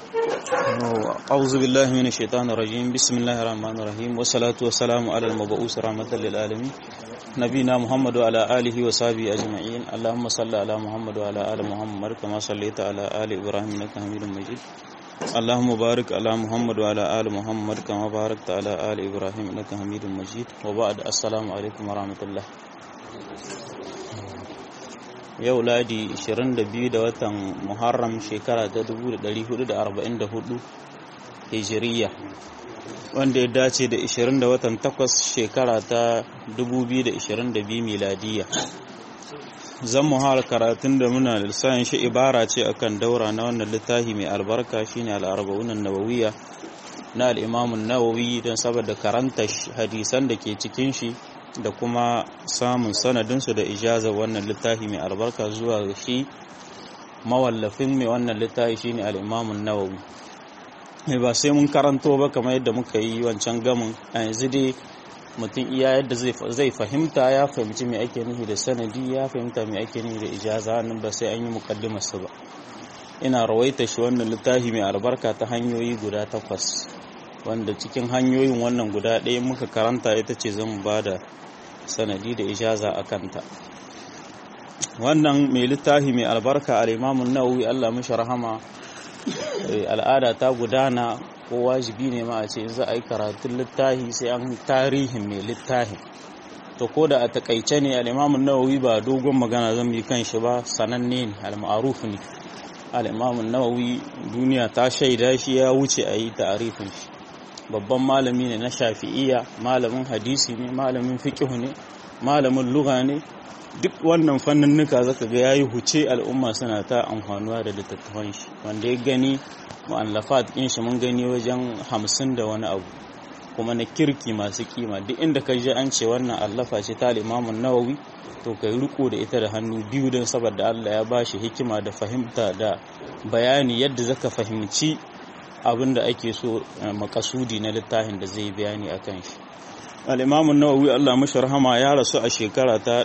أعوذ بالله من الشيطان الرجيم بسم الله الرحمن الرحيم والصلاة والسلام على المبعوث رحمة للعالمين نبينا محمد وعلى آله وصحبه أجمعين اللهم صل على محمد وعلى آل محمد كما صليت على آل إبراهيم إنك حميد مجيد اللهم بارك على محمد وعلى آل محمد كما باركت على آل إبراهيم إنك حميد مجيد وبعد السلام عليكم ورحمة الله yau ladi 22 da watan muharram shekara ta 1444 hijiriya wanda ya dace da 20 da watan 8 shekara ta 2022 miladiya zan muhara karatun da muna lissahin shi ibara ce akan daura na wannan littafi mai albarka shine al'arba'unan nawawiya na al'imamun nawawi don saboda karanta hadisan da ke cikin shi da kuma samun sanadinsu da ijazar wannan littafi mai albarka zuwa ga shi mawallafin mai wannan littafi shine al-Imam nawawi mai ba sai mun karanto ba kamar yadda muka yi wancan gamin a yanzu dai mutum iya yadda zai fahimta ya fahimci mai ake nufi da sanadi ya fahimta mai ake nufi da ijaza nan ba sai an yi mukaddimar su ba ina rawaita shi wannan littafi mai albarka ta hanyoyi guda takwas wanda cikin hanyoyin wannan guda ɗaya muka karanta ita ce zan ba da sanadi da ijaza a kanta wannan mai littafi mai albarka al'imamun nawawi allah mashi rahama al'ada ta gudana ko wajibi ne ma a ce za a yi karatun littafi sai an tarihin mai littafi to ko da a takaice ne al'imamun nawawi ba dogon magana zan yi kan shi ba sananne ne al-ma'ruf ne al'imamun nawawi duniya ta shaida shi ya wuce a yi ta'arifin shi babban malami ne na shafi'iya malamin hadisi ne malamin fiqh ne malamin lugha ne duk wannan fanninnuka zaka ga yayi huce al'umma suna ta amfanuwa da littattafan shi wanda ya gani mu'allafat din shi mun gani wajen hamsin da wani abu kuma na kirki masu kima duk inda ka ji an ce wannan allafa ce ta al-Imam nawawi to kai riko da ita da hannu biyu don saboda Allah ya bashi hikima da fahimta da bayani yadda zaka fahimci abin da ake so makasudi na littafin da zai bayani a kan shi al'imamun nawawi allah mashi rahama ya rasu a shekara ta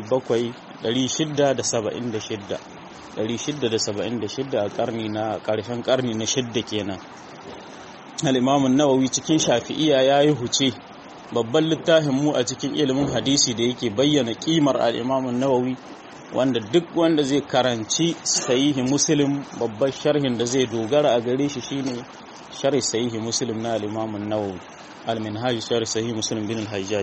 676 a karni na karshen karni na shidda kenan al'imamun nawawi cikin shafi'iya ya yi huce babban littafin mu a cikin ilimin hadisi da yake bayyana kimar al'imamun nawawi wanda duk wanda zai karanci sahihi muslim babbar sharhin da zai dogara a gare shi shine sharhi sahihi muslim na al-imam an-nawawi al-minhaj sharhi sahihi muslim bin al-hajjaj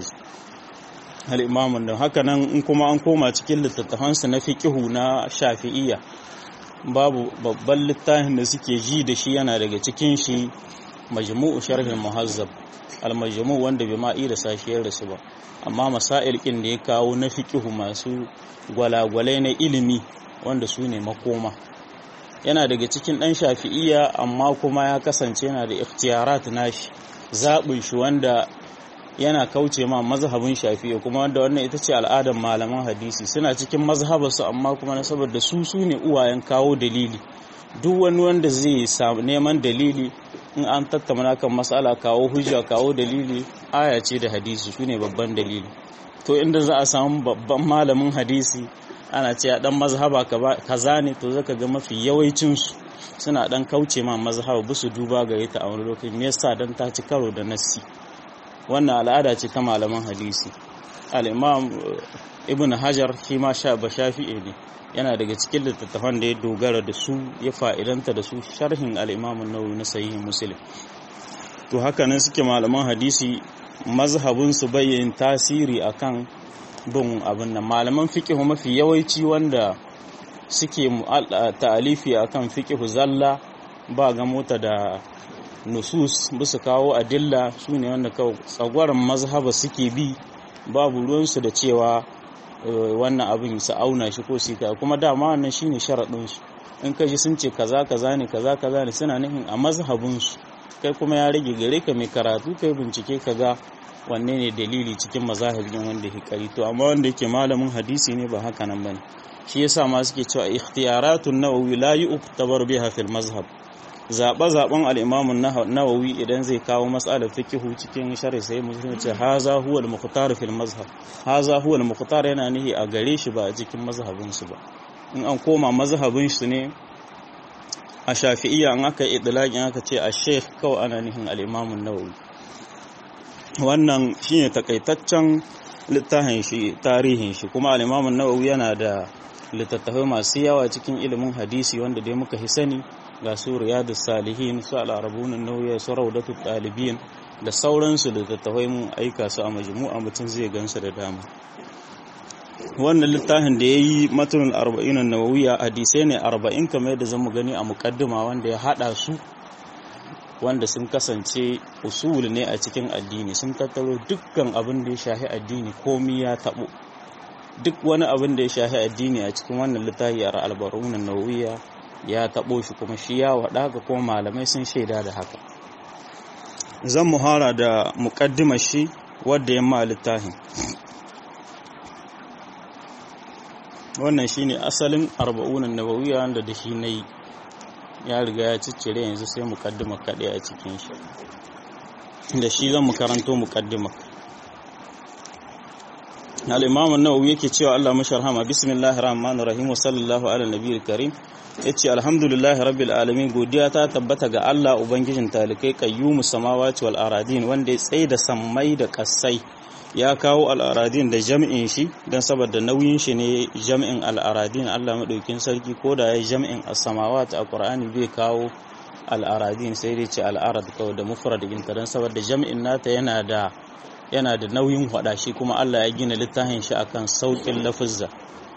al-imam da haka nan in kuma an koma cikin littattafan sa na fiqhu na shafi'iyya babu babban littafin da suke ji da shi yana daga cikin shi majmu'u sharhi muhazzab al-majmu' wanda bai ma da sashiyar da su ba amma masail kin da ya kawo na fiqhu masu gwalagwalai na ilimi wanda su ne makoma yana daga cikin ɗan shafi'iya amma kuma ya kasance yana da ikhtiyarat nashi zaɓin shi wanda yana kauce ma mazhabin shafi'i kuma wanda wannan ita ce al'adar malaman hadisi suna cikin mazhabarsu amma kuma na saboda su su ne uwayen kawo dalili duk wani wanda zai samu neman dalili in an tattauna kan matsala kawo hujja kawo dalili aya ce da hadisi su ne babban dalili to inda za a samu babban malamin hadisi ana ce a dan mazhaba kaza ne to zaka ga mafi yawancinsu suna dan kauce ma mazhaba ba su duba gare ta a wani lokaci me yasa dan ta ci karo da nassi wannan al'ada ce ta malaman hadisi al-imam ibn hajar shi ma sha ba shafi'i ne yana daga cikin littattafan da ya dogara da su ya fa'idanta da su sharhin al-imam an-nawawi na sahihin muslim to haka nan suke malaman hadisi mazhabin su bayyin tasiri akan bin abin nan malaman fiqh mafi yawanci wanda suke ta'alifi akan fiqh zalla ba ga mota da nusus bisa kawo adilla su ne wanda kawai tsagwaron mazhaba suke bi babu ruwansu da cewa wannan abin su auna shi ko su kuma dama wannan shine sharaɗin su in ka ji sun ce kaza kaza ne kaza kaza ne suna nufin a mazhabin su kai kuma ya rage gare ka mai karatu kai bincike ka ga wanne ne dalili cikin mazahibin wanda ya kari to amma wanda yake malamin hadisi ne ba haka nan bane shi yasa ma suke cewa ikhtiyaratun nawawi la yu'tabar biha fil mazhab zaɓe-zaɓen al'imamun nawawi idan zai kawo matsalar fikihu cikin shari sai musulun ce haza huwa al-mukhtar fil mazhab haza huwa al-mukhtar yana nihi a gare shi ba a cikin mazhabin su ba in an koma mazhabin su ne a shafi'iyya an aka yi idlaqin aka ce a sheikh kawai ana nihin al-imam an-nawawi wannan shine takaitaccen littafin shi tarihin shi kuma al-imam an-nawawi yana da littattafai masu yawa cikin ilimin hadisi wanda dai muka hi sani ga su riyadus salihin su al-arbun an-nawawi su rawdatul talibin da sauransu littattafai mun aika su a majmu'a mutum zai gansu da dama wannan littafin da ya yi matunan arba'in nawawiya hadisai ne arba'in kamar yadda zan mu gani a mukaddima wanda ya hada su wanda sun kasance usul ne a cikin addini sun tattaro dukkan abin da ya shahi addini komi ya tabo duk wani abin da ya shahi addini a cikin wannan littafi a albarun nawawiya ya tabo shi kuma shi ya wada ga kuma malamai sun shaida da haka zan muhara da mukaddimar shi wadda ya ma littafin wannan shine asalin arba'unan nawawiya wanda da shi nayi ya riga ya ciccire yanzu sai mukaddima kaɗai a cikin shi da shi zan mu karanto mukaddima al-imam an-nawawi yake cewa Allah masharhama bismillahir rahmanir rahim wa sallallahu ala nabiyil karim yace alhamdulillahi rabbil alamin godiya ta tabbata ga Allah ubangijin talikai qayyumus samawati wal aradin wanda ya tsaye da sammai da kasai ya kawo al'aradin da jam'in shi don saboda nauyin shi ne jam'in al'aradin Allah maɗaukin sarki ko da ya jam'in as-samawat a Qur'ani bai kawo al'aradin sai dai ce al'arad kawai da mufrad ɗinta don saboda jam'in nata yana da yana da nauyin hada shi kuma Allah ya gina littafin shi akan saukin lafizza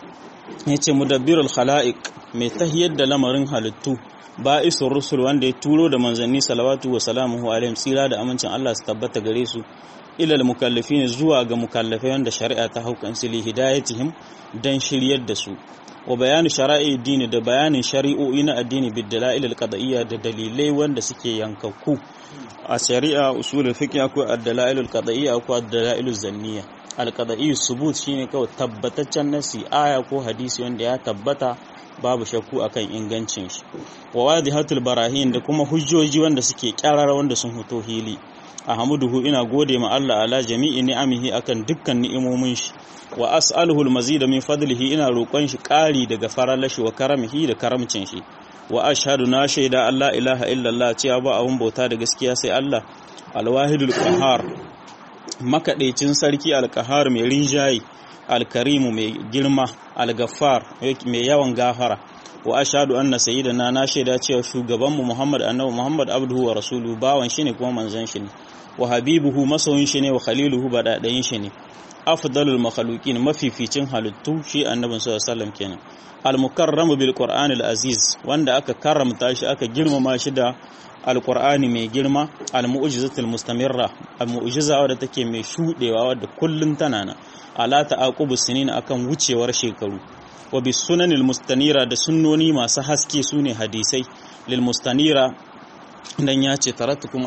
yace mudabbirul khalaiq mai tahiyar da lamarin halittu ba'isul rusul wanda ya turo da manzanni salawatu wa salamuhu alaihim tsira da amincin Allah su tabbata gare su ilal mukallafin zuwa ga mukallafai wanda shari'a ta haukan sili hidayatihim dan shiryar da su wa bayanu shara'i dini da bayanin shari'o'i na addini bid dalail al qad'iyya da dalilai wanda suke yankakku a shari'a usulul fiqh akwai ad-dalail al qad'iyya akwai ad-dalail zanniya al qad'i subut shine kawai tabbataccen nasi aya ko hadisi wanda ya tabbata babu shakku akan ingancin shi wa wadihatul barahin da kuma hujjoji wanda suke kyarara wanda sun fito hili ahmaduhu ina gode ma Allah ala jami'i ni'amihi akan dukkan ni'imomin shi wa as'aluhu al-mazida min fadlihi ina roƙon shi ƙari daga faralashi wa karamihi da karamcin shi wa ashhadu na shaida Allah ilaha illallah cewa ba abun bauta da gaskiya sai Allah al-wahidul qahhar makaɗaicin sarki al-qahhar mai rinjayi al-karimu mai girma al-ghaffar mai yawan gafara wa ashhadu anna sayyidana na shaida cewa shugabanmu Muhammad annabi Muhammad abduhu wa rasuluhu bawan shi ne kuma manzon shi ne wa habibuhu masoyin shi ne wa khaliluhu badadayin shi ne afdalul makhluqin mafificin halittu shi annabin sallallahu alaihi wasallam kenan al mukarramu bil qur'an al aziz wanda aka karramta shi aka girmama shi da alqur'ani mai girma al mu'jizatul mustamirra al mu'jiza wadda take mai shudewa wadda kullun tana nan ala ta'aqubu sinin akan wucewar shekaru wa bis sunanil mustanira da sunnoni masu haske sune hadisai lil mustanira dan ya ce tarattukum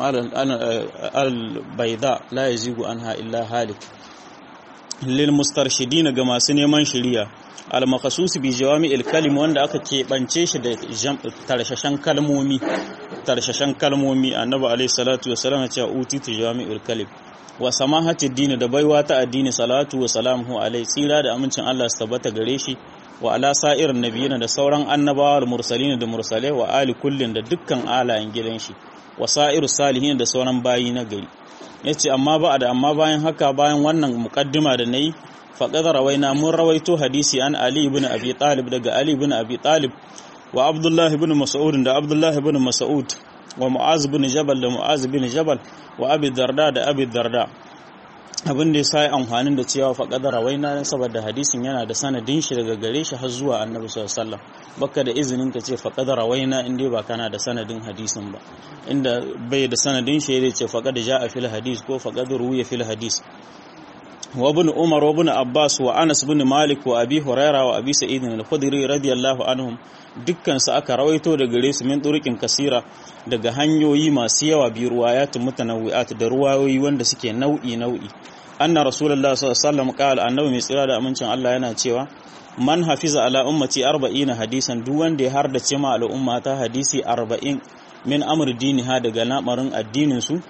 al baida la yazigu anha illa halik lil mustarshidina ga masu neman shiriya al makhsus bi jawami al kalim wanda aka keɓance shi da tarshashan kalmomi tarshashan kalmomi annabi alayhi salatu wassalam ya ce utitu jawami al kalim wa samahati dini da baiwa ta addini salatu wa salamuhu alaihi tsira da amincin Allah su tabbata gare shi wa ala sa'irin nabiyina da sauran annabawa da mursalina da mursalai wa ali kullin da dukkan alayen gidan shi wa sa'iru salihin da sauran bayi na gari yace amma ba da amma bayan haka bayan wannan muqaddima da nayi faqad rawaina mun rawaito hadisi an ali ibn abi talib daga ali ibn abi talib wa abdullah ibn mas'ud da abdullah ibn mas'ud wa mu'az ibn jabal da mu'az ibn jabal wa abi darda da abi darda abin da ya sa amfanin da cewa faƙada rawaina saboda hadisin yana da sanadin shi daga gare shi har zuwa annabi sallallahu alaihi wasallam baka da izinin ka ce faƙada rawaina in dai ba kana da sanadin hadisin ba inda bai da sanadin shi zai ce faƙada ja'a fil hadis ko faƙada ruwiya fil hadis wa ibn umar wa ibn abbas wa anas ibn malik wa abi huraira wa abi sa'id al-khudri radiyallahu anhum dukkan su aka rawaito da gare su min turuqin kasira daga hanyoyi masu yawa bi ruwayatun mutanawwi'at da ruwayoyi wanda suke nau'i nau'i anna rasulullahi sallallahu alaihi wasallam qala annabi mai tsira da amincin Allah yana cewa man hafiza ala ummati 40 hadisan duk wanda ya hardace ma al'umma ta hadisi 40 min amr diniha daga lamarin addinin su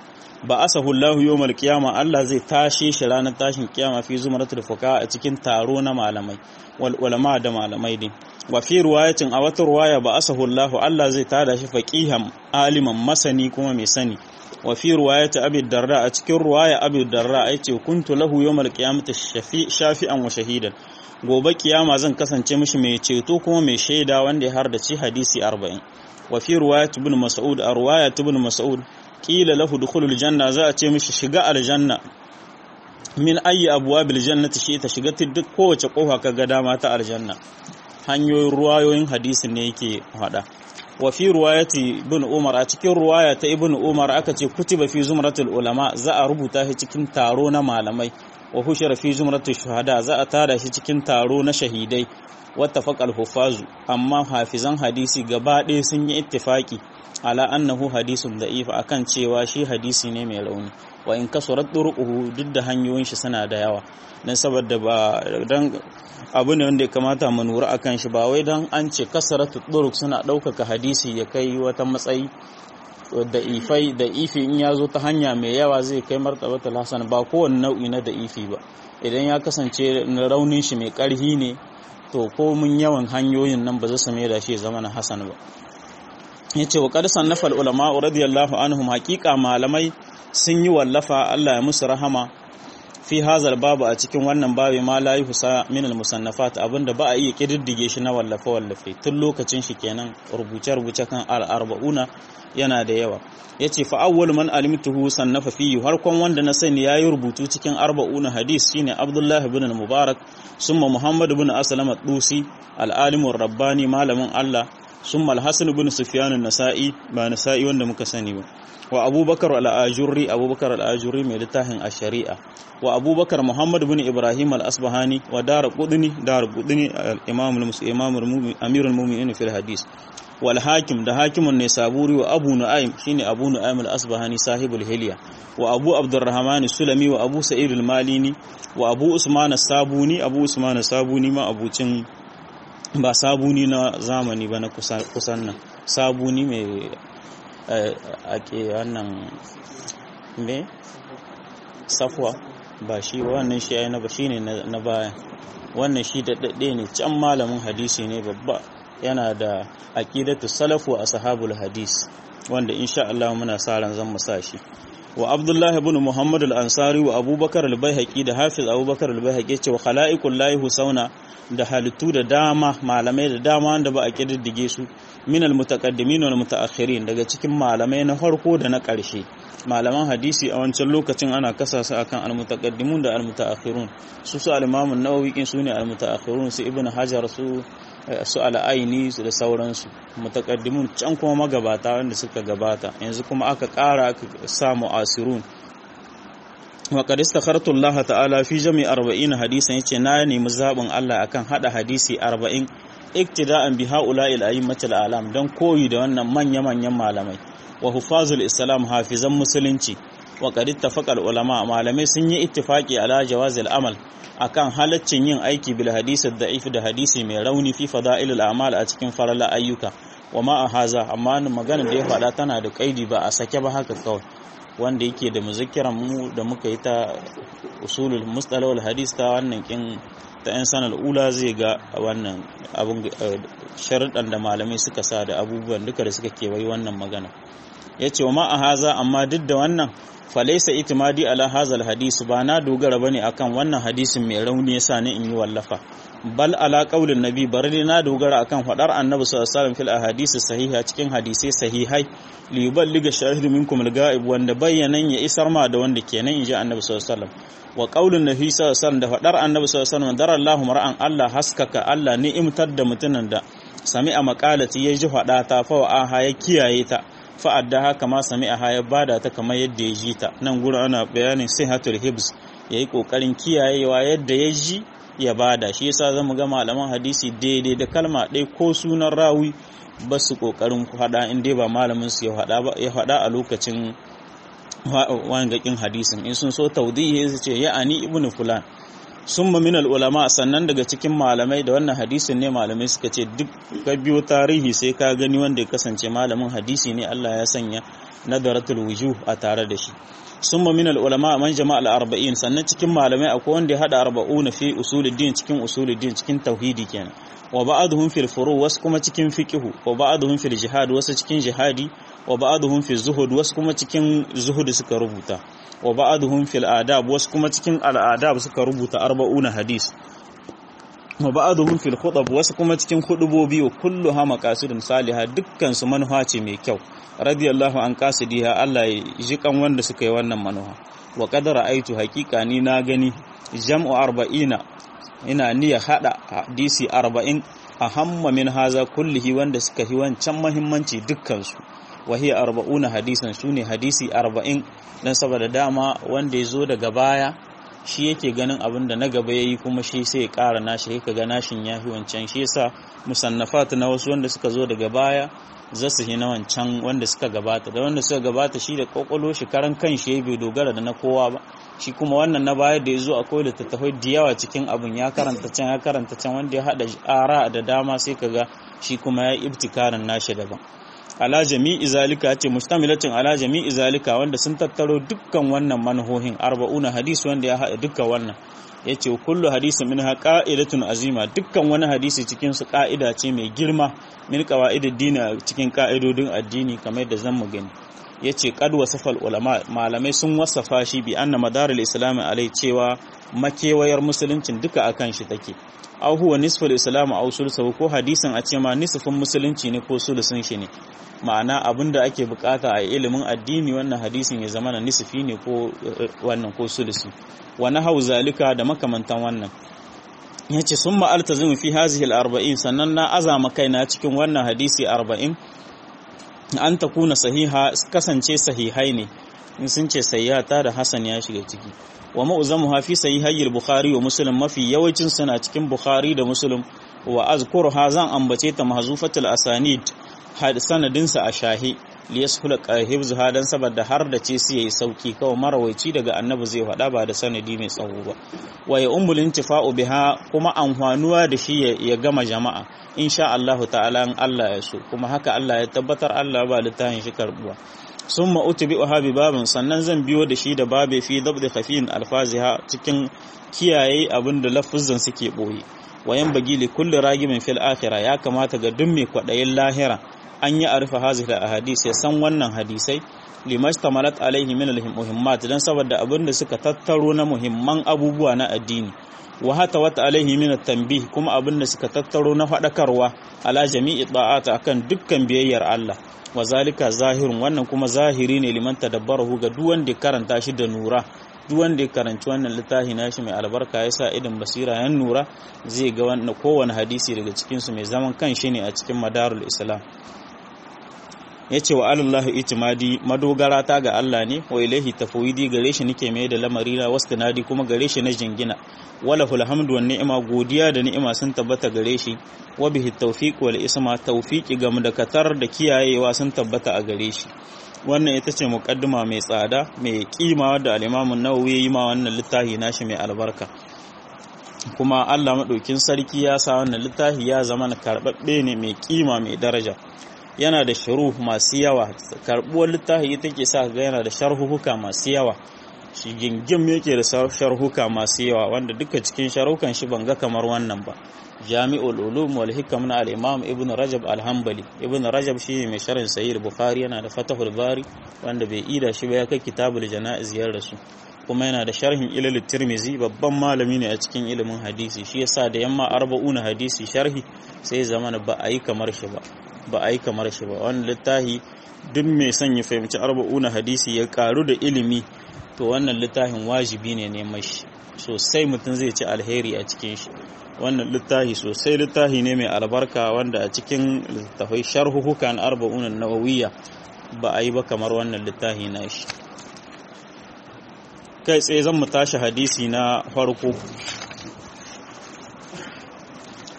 ba asahu Allah yawmal qiyama Allah zai tashe shi ranar tashin kiyama fi zumratul fuqaha a cikin taro na malamai wal ulama da malamai din wa fi riwayatin a wata riwaya ba asahu Allah Allah zai tada shi faqihan aliman masani kuma mai sani wa fi riwayati abi darda a cikin riwaya abi darda yace kuntu lahu yawmal qiyamati shafi'an wa shahidan gobe kiyama zan kasance mishi mai ceto kuma mai shaida wanda ya hardace hadisi 40 wa fi riwayat ibn mas'ud a riwayat ibn mas'ud qila lahu dukhulul janna za a ce mishi shiga aljanna min ayi abwabil jannati shi ta shiga duk kowace kofa kaga dama ta aljanna hanyoyin ruwayoyin hadisin ne yake hada wa fi riwayati ibn umar a cikin riwaya ta ibn umar aka ce kutiba fi zumratul ulama za a rubuta shi cikin taro na malamai wa hushira fi zumratul shuhada za a tada shi cikin taro na shahidai wattafaqal hufazu amma hafizan hadisi gaba ɗaya sun yi ittifaki ala annahu hadisun da'if akan cewa shi hadisi ne mai rauni wa in kasurat turuquhu duk da hanyoyin shi suna da yawa dan saboda ba dan abu ne wanda ya kamata mu nura akan shi ba wai dan an ce kasaratu turuq suna ɗaukaka hadisi ya kai wata matsayi da ifai da ifi in ya zo ta hanya mai yawa zai kai martabatul hasan ba kowane nau'i na da ifi ba idan ya kasance raunin shi mai karhi ne to ko mun yawan hanyoyin nan ba za su mai da shi zama na hasan ba ya ce wa ƙarsan na ulama radiyallahu anhum haƙiƙa malamai sun yi wallafa Allah ya musu rahama fi hazal babu a cikin wannan babi ma la yi husa min al-musannafat abinda ba a iya kididdige shi na wallafe wallafe tun lokacin shi kenan rubuce rubuce kan al-arba'una yana da yawa yace fa awwal man alimtuhu sannafa fihi harkon wanda na sani yayi rubutu cikin arba'una hadis shine Abdullah ibn al-Mubarak summa Muhammad ibn Aslam ad-Dusi al-alim rabbani malamin Allah summa al-Hasan ibn Sufyan an-Nasa'i ba Nasa'i wanda muka sani ba wa Abubakar al-Ajurri Abubakar al-Ajurri mai littafin ash-Shari'a wa Abubakar Muhammad ibn Ibrahim al-Asbahani wa Darqutni Darqutni al-Imam al-Imam Amirul Mu'minin fil hadis wal hakim da hakimun ne saburi wa abu nu'aym shine abu nu'aym al-asbahani sahibul hilya wa abu abdurrahman sulami wa abu sa'id al-malini wa abu usman as-sabuni abu usman as-sabuni ma abucin ba sabuni na zamani ba na kusan nan sabuni mai ake wannan me safwa ba shi wannan shi ai na ba shine na baya wannan shi da dadde ne can malamin hadisi ne babba yana da aqidatu salafu a ashabul hadis wanda insha Allah muna sa ran zan mu sa shi wa Abdullah ibn Muhammad al-Ansari wa Abubakar al-Baihaqi da Hafiz Abubakar al-Baihaqi ce wa khalaiqul lahi husauna da halittu da dama malamai da dama wanda ba a kididdige su min al-mutaqaddimin wal mutaakhirin daga cikin malamai na farko da na ƙarshe malaman hadisi a wancan lokacin ana kasa su akan al-mutaqaddimun da al-mutaakhirun su su al-Imam an-Nawawi kin su ne al-mutaakhirun su Ibn Hajar su su al-Aini su da sauransu mutaqaddimun can kuma magabata wanda suka gabata yanzu kuma aka ƙara aka sa mu'asirun wa qad istakhartu Allah ta'ala fi jami' 40 hadisan yace na nemi zabin Allah akan hada hadisi 40 iktida'an bi ha'ula'il a'immatil alam dan koyi da wannan manya-manyan malamai wa hufazul islam hafizan musulunci wa qad ittafaqa ulama malamai sun yi ittifaqi ala jawazil amal akan halaccin yin aiki bil hadisi da'if da hadisi mai rauni fi fada'ilul a'mal a cikin farala ayyuka wa ma haza amma magana da ya faɗa tana da kaidi ba a sake ba haka kawai wanda yake da muzakkiran mu da muka yi ta usulul mustalahul hadis ta wannan kin ta yan sanar ula zai ga wannan abun sharuɗan da malamai suka sa da abubuwan duka da suka kewayi wannan magana ya ce wa ma a haza amma duk da wannan falaisa itimadi ala hazal hadisi ba na dogara bane akan wannan hadisin mai rauni yasa ni in yi wallafa bal ala qaulin nabi bari dai na dogara akan fadar annabi sallallahu alaihi wasallam fil ahadisi sahiha cikin hadisai sahihai li yuballiga shahidu minkum al-ga'ib wanda bayyanan ya isar ma da wanda kenan inji annabi sallallahu alaihi wasallam wa qaulin nabi sallallahu alaihi wasallam da fadar annabi sallallahu alaihi wasallam darallahu mar'an Allah haskaka Allah ni'imtar da mutunan da sami'a maqalati ya ji fada ta fa aha ya kiyaye ta fa'adda haka ma sami'a ya bada ta kamar yadda ya ji ta nan gurin ana bayanin sihatul hibs yayi kokarin kiyayewa yadda ya ji ya bada shi yasa zamu ga malaman hadisi daidai da kalma ɗaya ko sunan rawi ba su kokarin hada in dai ba malamin su ya hada ba ya hada a lokacin wangakin hadisin in sun so tawdihi su ce ya'ani ibnu fulan summa min ulama sannan daga cikin malamai da wannan hadisin ne malamai suka ce duk ka biyo tarihi sai ka gani wanda ya kasance malamin hadisi ne Allah ya sanya nadaratul wujuh a tare da shi summa min ulama man jama'a al-arba'in sannan cikin malamai akwai wanda ya hada arba'una fi usuluddin cikin usuluddin cikin tauhidi kenan wa ba'aduhum fil furu wasu kuma cikin fiqhu wa ba'aduhum fil jihad wasu cikin jihadi wa ba'aduhum fil zuhud wasu kuma cikin zuhud suka rubuta wa ba'aduhum fil adab wasu kuma cikin al'adab suka rubuta arba'una hadis wa ba'aduhum fil khutab wasu kuma cikin hudubobi wa kulluha maqasidun salihah dukkan su manuha ce mai kyau radiyallahu an qasidiha Allah ya ji kan wanda suka yi wannan manuha wa qad ra'aytu haqiqa ni na gani jam'u arba'ina ina niyya hada hadisi arba'in a hamma min haza kullihi wanda suka yi wancan mahimmanci dukkansu wahiya arba'una hadisan su ne hadisi arba'in don saboda dama wanda ya zo daga baya shi yake ganin abin da na gaba ya yi kuma shi sai ya ƙara nashi ya ga nashin ya fi wancan shi yasa musannafat na wasu wanda suka zo daga baya za su yi na wancan wanda suka gabata da wanda suka gabata shi da kwakwalo shi karan kan shi bai dogara da na kowa ba shi kuma wannan na baya da ya zo akwai littattafai da yawa cikin abin ya karanta can ya karanta can wanda ya haɗa ara da dama sai kaga shi kuma ya ibtikarin nashi daban ala jami'i zalika ce mustamilatin ala jami'i zalika wanda sun tattaro dukkan wannan manhohin arba'una hadisi wanda ya haɗa dukkan wannan yace kullu hadisin minha qa'idatun azima dukkan wani hadisi cikin su ka'ida ce mai girma min qawaidid dini cikin ka'idodin addini kamar da zan mu gani yace qad wasafal ulama malamai sun wasafa shi bi anna madarul islam alai cewa makewayar musuluncin duka akan shi take aw huwa nisful islam aw sulsuhu ko hadisin a ce ma nisfin musulunci ne ko sulusun shi ne ma'ana abinda ake bukata a ilimin addini wannan hadisin ya zama na nisfi ne ko wannan ko sulusi wa nahau zalika da makamantan wannan yace summa altazimu fi hazihi al-arba'in sannan na azama kaina cikin wannan hadisi 40 an takuna sahiha kasance sahihai ne in sun ce sayyata da hasan ya shiga ciki wa ma'uzamuha fi sahihayyil bukhari wa muslim mafi yawancin suna cikin bukhari da muslim wa azkuruha zan ambace ta mahzufatul asanid sanadinsa a shahi liyashula hifzuha dan saboda har da ce su yayi sauki kawai marawaici daga annabi zai faɗa ba da sanadi mai tsawo ba wa ya ummul intifa'u biha kuma amfanuwa da shi ya gama jama'a insha Allah ta'ala in Allah ya so kuma haka Allah ya tabbatar Allah ba littafin shi karbuwa summa utbi'uha bi babin sannan zan biyo da shi da babe fi dabdi khafin alfaziha cikin kiyaye abinda lafuzan suke boye wayan bagi li kulli ragimin fil akhirah ya kamata ga duk mai kwadayin lahira an yi arfa hazihi ahadis ya san wannan hadisai limastamalat alaihi min almuhimmat dan saboda abinda suka tattaro na muhimman abubuwa na addini wa hata wata alaihi min tanbih kuma abinda suka tattaro na fadakarwa ala jami'i da'ata akan dukkan biyayyar Allah wa zalika zahirun wannan kuma zahiri ne liman tadabbarahu ga duk wanda karanta shi da nura duk wanda ya karanci wannan littafi nashi mai albarka ya sa idan basira yan nura zai ga wannan kowane hadisi daga cikin su mai zaman kan shi ne a cikin madarul islam ya ce wa alallahi itimadi madogara ta ga Allah ne wa ilaihi tafawidi gare shi nake mai da lamari na wastinadi kuma gare shi na jingina wala hul hamdu wan ni'ima godiya da ni'ima sun tabbata gare shi wa bihi tawfiq wal isma tawfiqi ga mudakatar da kiyayewa sun tabbata a gare shi wannan ita ce muqaddima mai tsada mai kima wadda al-Imam an-Nawawi yayi ma wannan littafi nashi mai albarka kuma Allah madaukin sarki ya sa wannan littafi ya zama na karbabbe ne mai kima mai daraja yana da sharuh masu yawa karbuwar littafi ita ke sa ga yana da sharhuhuka masu yawa shi gingim yake da sharhuka masu yawa wanda duka cikin sharhukan shi ban ga kamar wannan ba jami'ul ulum wal hikam na al-imam ibn rajab al-hanbali ibn rajab shi mai sharhin sahih bukhari yana da fatahul bari wanda bai ida shi ba ya kai kitabul janaiz yar rasu kuma yana da sharhin ilal tirmizi babban malami ne a cikin ilimin hadisi shi yasa da yamma arba'una hadisi sharhi sai zamana ba a yi kamar shi ba ba a yi kamar shi ba wani littafi duk mai son ya fahimci arba'una hadisi ya karu da ilimi to wannan littafin wajibi ne neman shi sosai mutum zai ci alheri a cikin shi wannan littafi sosai littafi ne mai albarka wanda a cikin littafai sharhuhukan arba'una nawawiyya ba a yi ba kamar wannan littafi na shi kai tsaye zan mu tashi hadisi na farko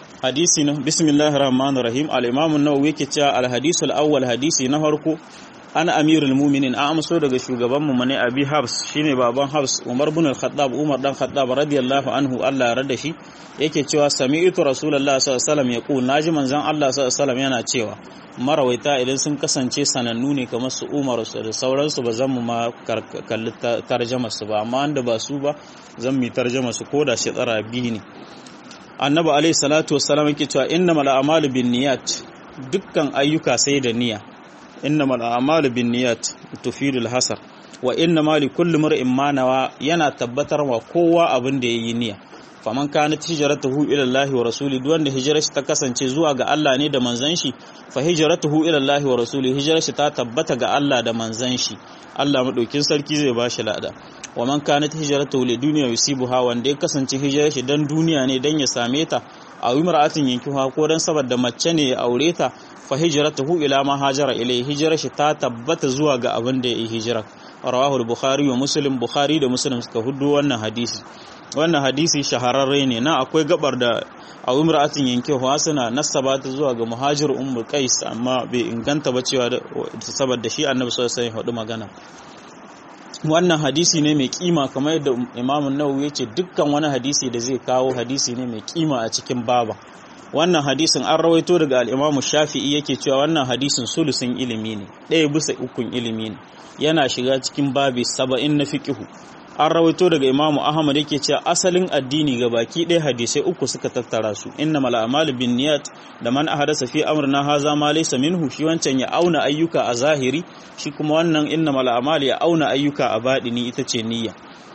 hadisi na bismillahir rahmanir rahim al-imam an-nawawi yake cewa al-hadisul awwal hadisi na farko ana amirul mu'minin an amso daga shugaban mu ne abi habs shine baban habs umar bin al-khattab umar dan khattab radiyallahu anhu Allah ya rada shi yake cewa sami'tu rasulullahi sallallahu alaihi wasallam yaqul naji manzon Allah sallallahu alaihi wasallam yana cewa marawaita idan sun kasance sanannu ne kamar su umar da sauransu ba zan mu ma kalli tarjama su ba amma wanda ba su ba zan mi tarjama su ko da shi tsara biyu ne annabi alaihi salatu wassalam yake cewa innamal a'malu binniyat dukkan ayyuka sai da niyya innamal a'malu binniyat tufidul hasar wa innamal likulli mar'in ma nawa yana tabbatar wa kowa abin da yayi niyya faman kanat hijratuhu ila Allah wa rasuli duk wanda hijrarsa ta kasance zuwa ga Allah ne da manzon shi fa hijratuhu ila Allah wa rasuli hijrarsa ta tabbata ga Allah da manzon shi Allah madaukin sarki zai bashi lada wa man kanat hijratuhu li dunya yusibuha wanda ya kasance hijrarsa dan duniya ne dan ya same ta a imra'atin yankiha ko dan saboda mace ne ya aure ta fa hijratuhu ila ma hajara ilai hijrarsa ta tabbata zuwa ga abin da ya yi hijira rawahu al-bukhari wa muslim bukhari da muslim suka hudu wannan hadisi wannan hadisi shahararre ne na akwai gabar da a imra'atin yankewa suna nasaba ta zuwa ga muhajir ummu qais amma bai inganta ba cewa saboda shi annabi sallallahu alaihi wasallam magana wannan hadisi ne mai kima kamar yadda imamu nawawi ya ce dukkan wani hadisi da zai kawo hadisi ne mai kima a cikin baba wannan hadisin an rawaito daga al'imamu shafi'i yake cewa wannan hadisin sulusin ilimi ne ɗaya bisa ukun ilimi ne yana shiga cikin babi saba'in na fiƙihu an rawaito daga imamu ahmad yake cewa asalin addini ga baki ɗaya hadisai uku suka tattara su inna mal a'malu bin niyat da man ahadasa fi amrina haza ma laysa minhu shi wancan ya auna ayyuka a zahiri shi kuma wannan inna mal a'malu ya auna ayyuka a baɗini ita ce niyya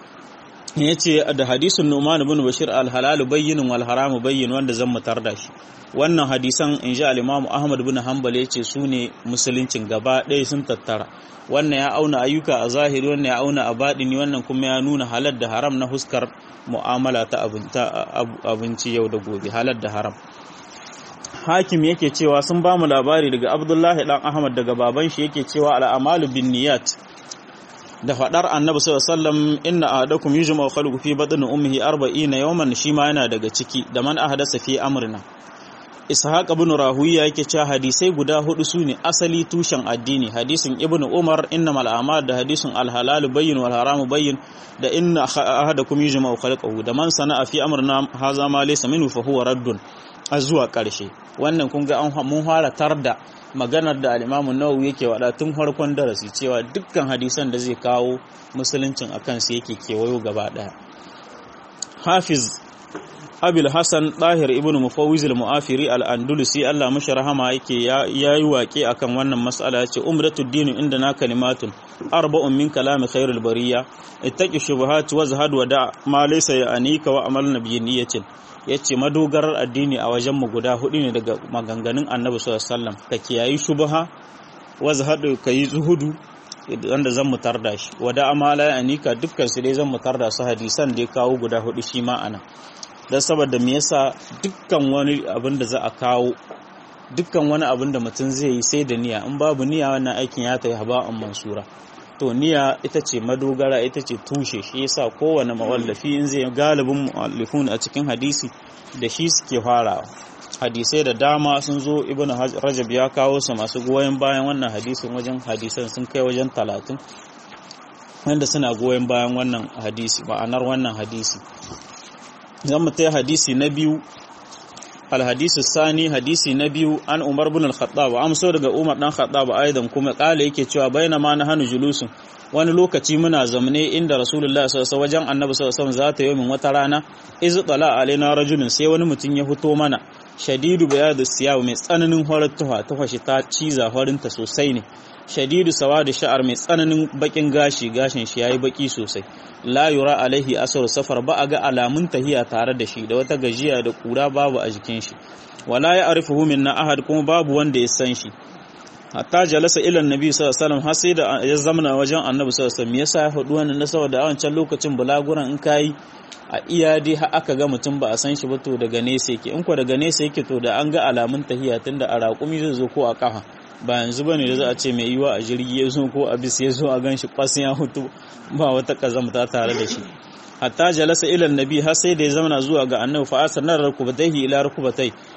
yace da hadisin Nu'man ibn Bashir al-halal bayyinun wal haramu bayyin wanda zan mutar da shi wannan hadisan inji al-Imam Ahmad ibn Hanbal yace su ne musuluncin gaba ɗaya sun tattara wannan ya auna ayyuka a zahiri wannan ya auna a baɗini wannan kuma ya nuna halal da haram na huskar mu'amala ta abinci yau da gobe halal da haram hakim yake cewa sun ba mu labari daga abdullahi dan ahmad daga baban shi yake cewa al'amalu bin niyat da faɗar annabi sallallahu alaihi wasallam inna ahadakum yujma'u khalqu fi batni ummihi 40 yawman shi ma yana daga ciki da man ahdasa fi amrina ishaq ibn rahuya yake cewa hadisai guda hudu sune asali tushen addini hadisin ibn umar innamal a'mal da hadisin al-halal bayyin wal haram bayyin da inna ahadakum yujma'u khalqahu da man sana'a fi amrina haza ma laysa minhu fa huwa raddun zuwa karshe wannan kun ga an mun fara tarda maganar da al-Imam Nawawi yake wada tun farkon darasi cewa dukkan hadisan da zai kawo musuluncin akan su yake kewayo gaba daya Hafiz Abil Hassan Dahir ibn Mufawwiz al-Mu'afiri al-Andalusi Allah mashi rahama yake yayi waƙe akan wannan mas'ala yace umratud din inda na kalimatun arba'un min kalami khairul bariya ittaqi shubuhat wazhad wa da ma laysa ya'nika wa amal nabiyyin yace madogarar addini a wajen mu guda hudu ne daga maganganun Annabi sallallahu alaihi wasallam ka kiyayi shubha wazhad kai zuhudu wanda zan mutar da shi wada amala ya'nika dukkan su dai zan mutar da su hadisan da ya kawo guda hudu shi ma ana don saboda me yasa dukkan wani abin da za a kawo dukkan wani abin da mutum zai yi sai da niyya in babu niyya wannan aikin ya tayi haba'an mansura to niyya ita ce madogara ita ce tushe shi yasa kowane mawallafi in zai galibin muallifun a cikin hadisi da shi suke farawa hadisai da dama sun zo ibnu rajab ya kawo su masu goyon bayan wannan hadisin wajen hadisan sun kai wajen talatin wanda suna goyon bayan wannan hadisi ma'anar wannan hadisi zan mu ta hadisi na biyu alhadisu sani hadisi na biyu an umar bin al-khattab amso daga umar dan khattab aidan kuma kala yake cewa baina ma na hanu julusun wani lokaci muna zamne inda rasulullah sallallahu alaihi wajen annabi sallallahu alaihi wasallam zata yomin wata rana iz tala alaina rajulun sai wani mutum ya fito mana shadidu bayadu siyaw mai tsananin horar tuha tuha shi ta ciza horinta sosai ne shadidu sawadu sha'ar mai tsananin bakin gashi gashin shi yayi baki sosai la yura alaihi asar safar ba a ga alamun tahiya tare da shi da wata gajiya da kura babu a jikin shi wala ya arifuhu minna ahad kuma babu wanda ya san shi hatta jalasa ila annabi sallallahu alaihi wasallam har sai da ya zamana wajen annabi sallallahu alaihi wasallam yasa ya faɗi wannan na saboda a wancan lokacin bulaguran in kai a iya dai har aka ga mutum ba a san shi ba to daga nesa yake in ko daga nesa yake to da an ga alamun tahiya tunda a raƙumi zai zo ko a ƙafa ba yanzu bane da za a ce mai yiwa a jirgi ya zo ko a bis ya zo a gan shi kwas ya hutu ba wata kazamta tare da shi hatta jalasa ila annabi har sai da ya zama zuwa ga annabi fa asanar rukubatayhi ila rukubatai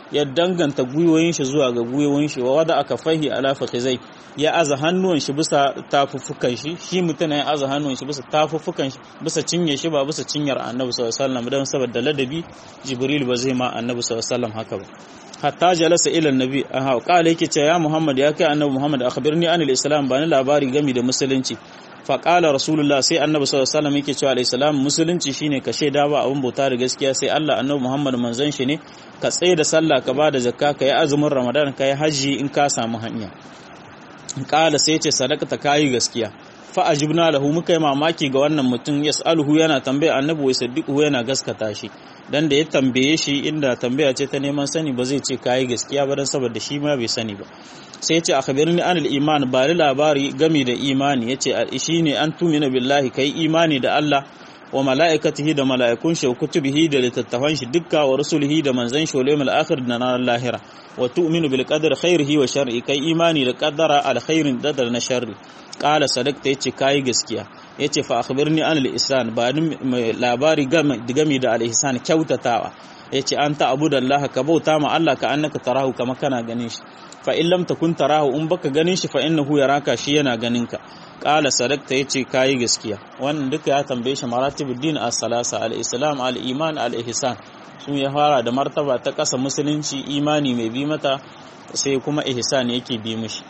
ya danganta gwiwoyin shi zuwa ga gwiwoyin shi wa wada aka fahi ala fakhizai ya aza hannuwan shi bisa tafuffukan shi shi mutum ya aza hannuwan shi bisa tafuffukan shi bisa cinye shi ba bisa cinyar annabi sallallahu alaihi wasallam dan saboda ladabi jibril ba zai ma annabi sallallahu alaihi wasallam haka ba hatta jalasa ila annabi aha qala yake ce ya muhammad ya kai annabi muhammad akhbirni anil islam bani labari gami da musulunci fa qala rasulullah sai annabi sallallahu alaihi wasallam yake cewa alayhi salam musulunci shine ka shaida ba abun bauta da gaskiya sai Allah annabi muhammad manzon shi ne ka tsaye da sallah ka ba da zakka ka yi azumin ramadan ka yi haji in ka samu hanya qala sai ce sadaqata kayi gaskiya fa ajibna lahu muka yi mamaki ga wannan mutum yas'aluhu yana tambaya annabi wai saddiquhu yana gaskata shi dan da ya tambaye shi inda tambaya ce ta neman sani ba zai ce kayi gaskiya ba dan saboda shi ma bai sani ba sai yace akhbirni anil iman ba ni labari game da imani yace shine an tumina billahi kai imani da Allah wa mala'ikatihi da mala'ikun shi wa kutubihi da littattafan shi dukka wa rusulihi da manzan shi wal akhir da na lahira wa tu'minu bil qadri khairihi wa sharri kai imani da qaddara al khairin da na sharri qala sadaqta yace kai gaskiya yace fa akhbirni an al ihsan ba ni labari game da al ihsan kyautatawa yace anta abudallaha ka bauta ma Allah ka annaka tarahu kama kana ganin shi fa in lam takun tarahu in baka ganin shi fa innahu yaraka shi yana ganin ka qala sadaqta yace kai gaskiya wannan duka ya tambaye shi maratibuddin as-salasa al-islam al-iman al-ihsan sun ya fara da martaba ta kasa musulunci imani mai bi mata sai kuma ihsan yake bi mishi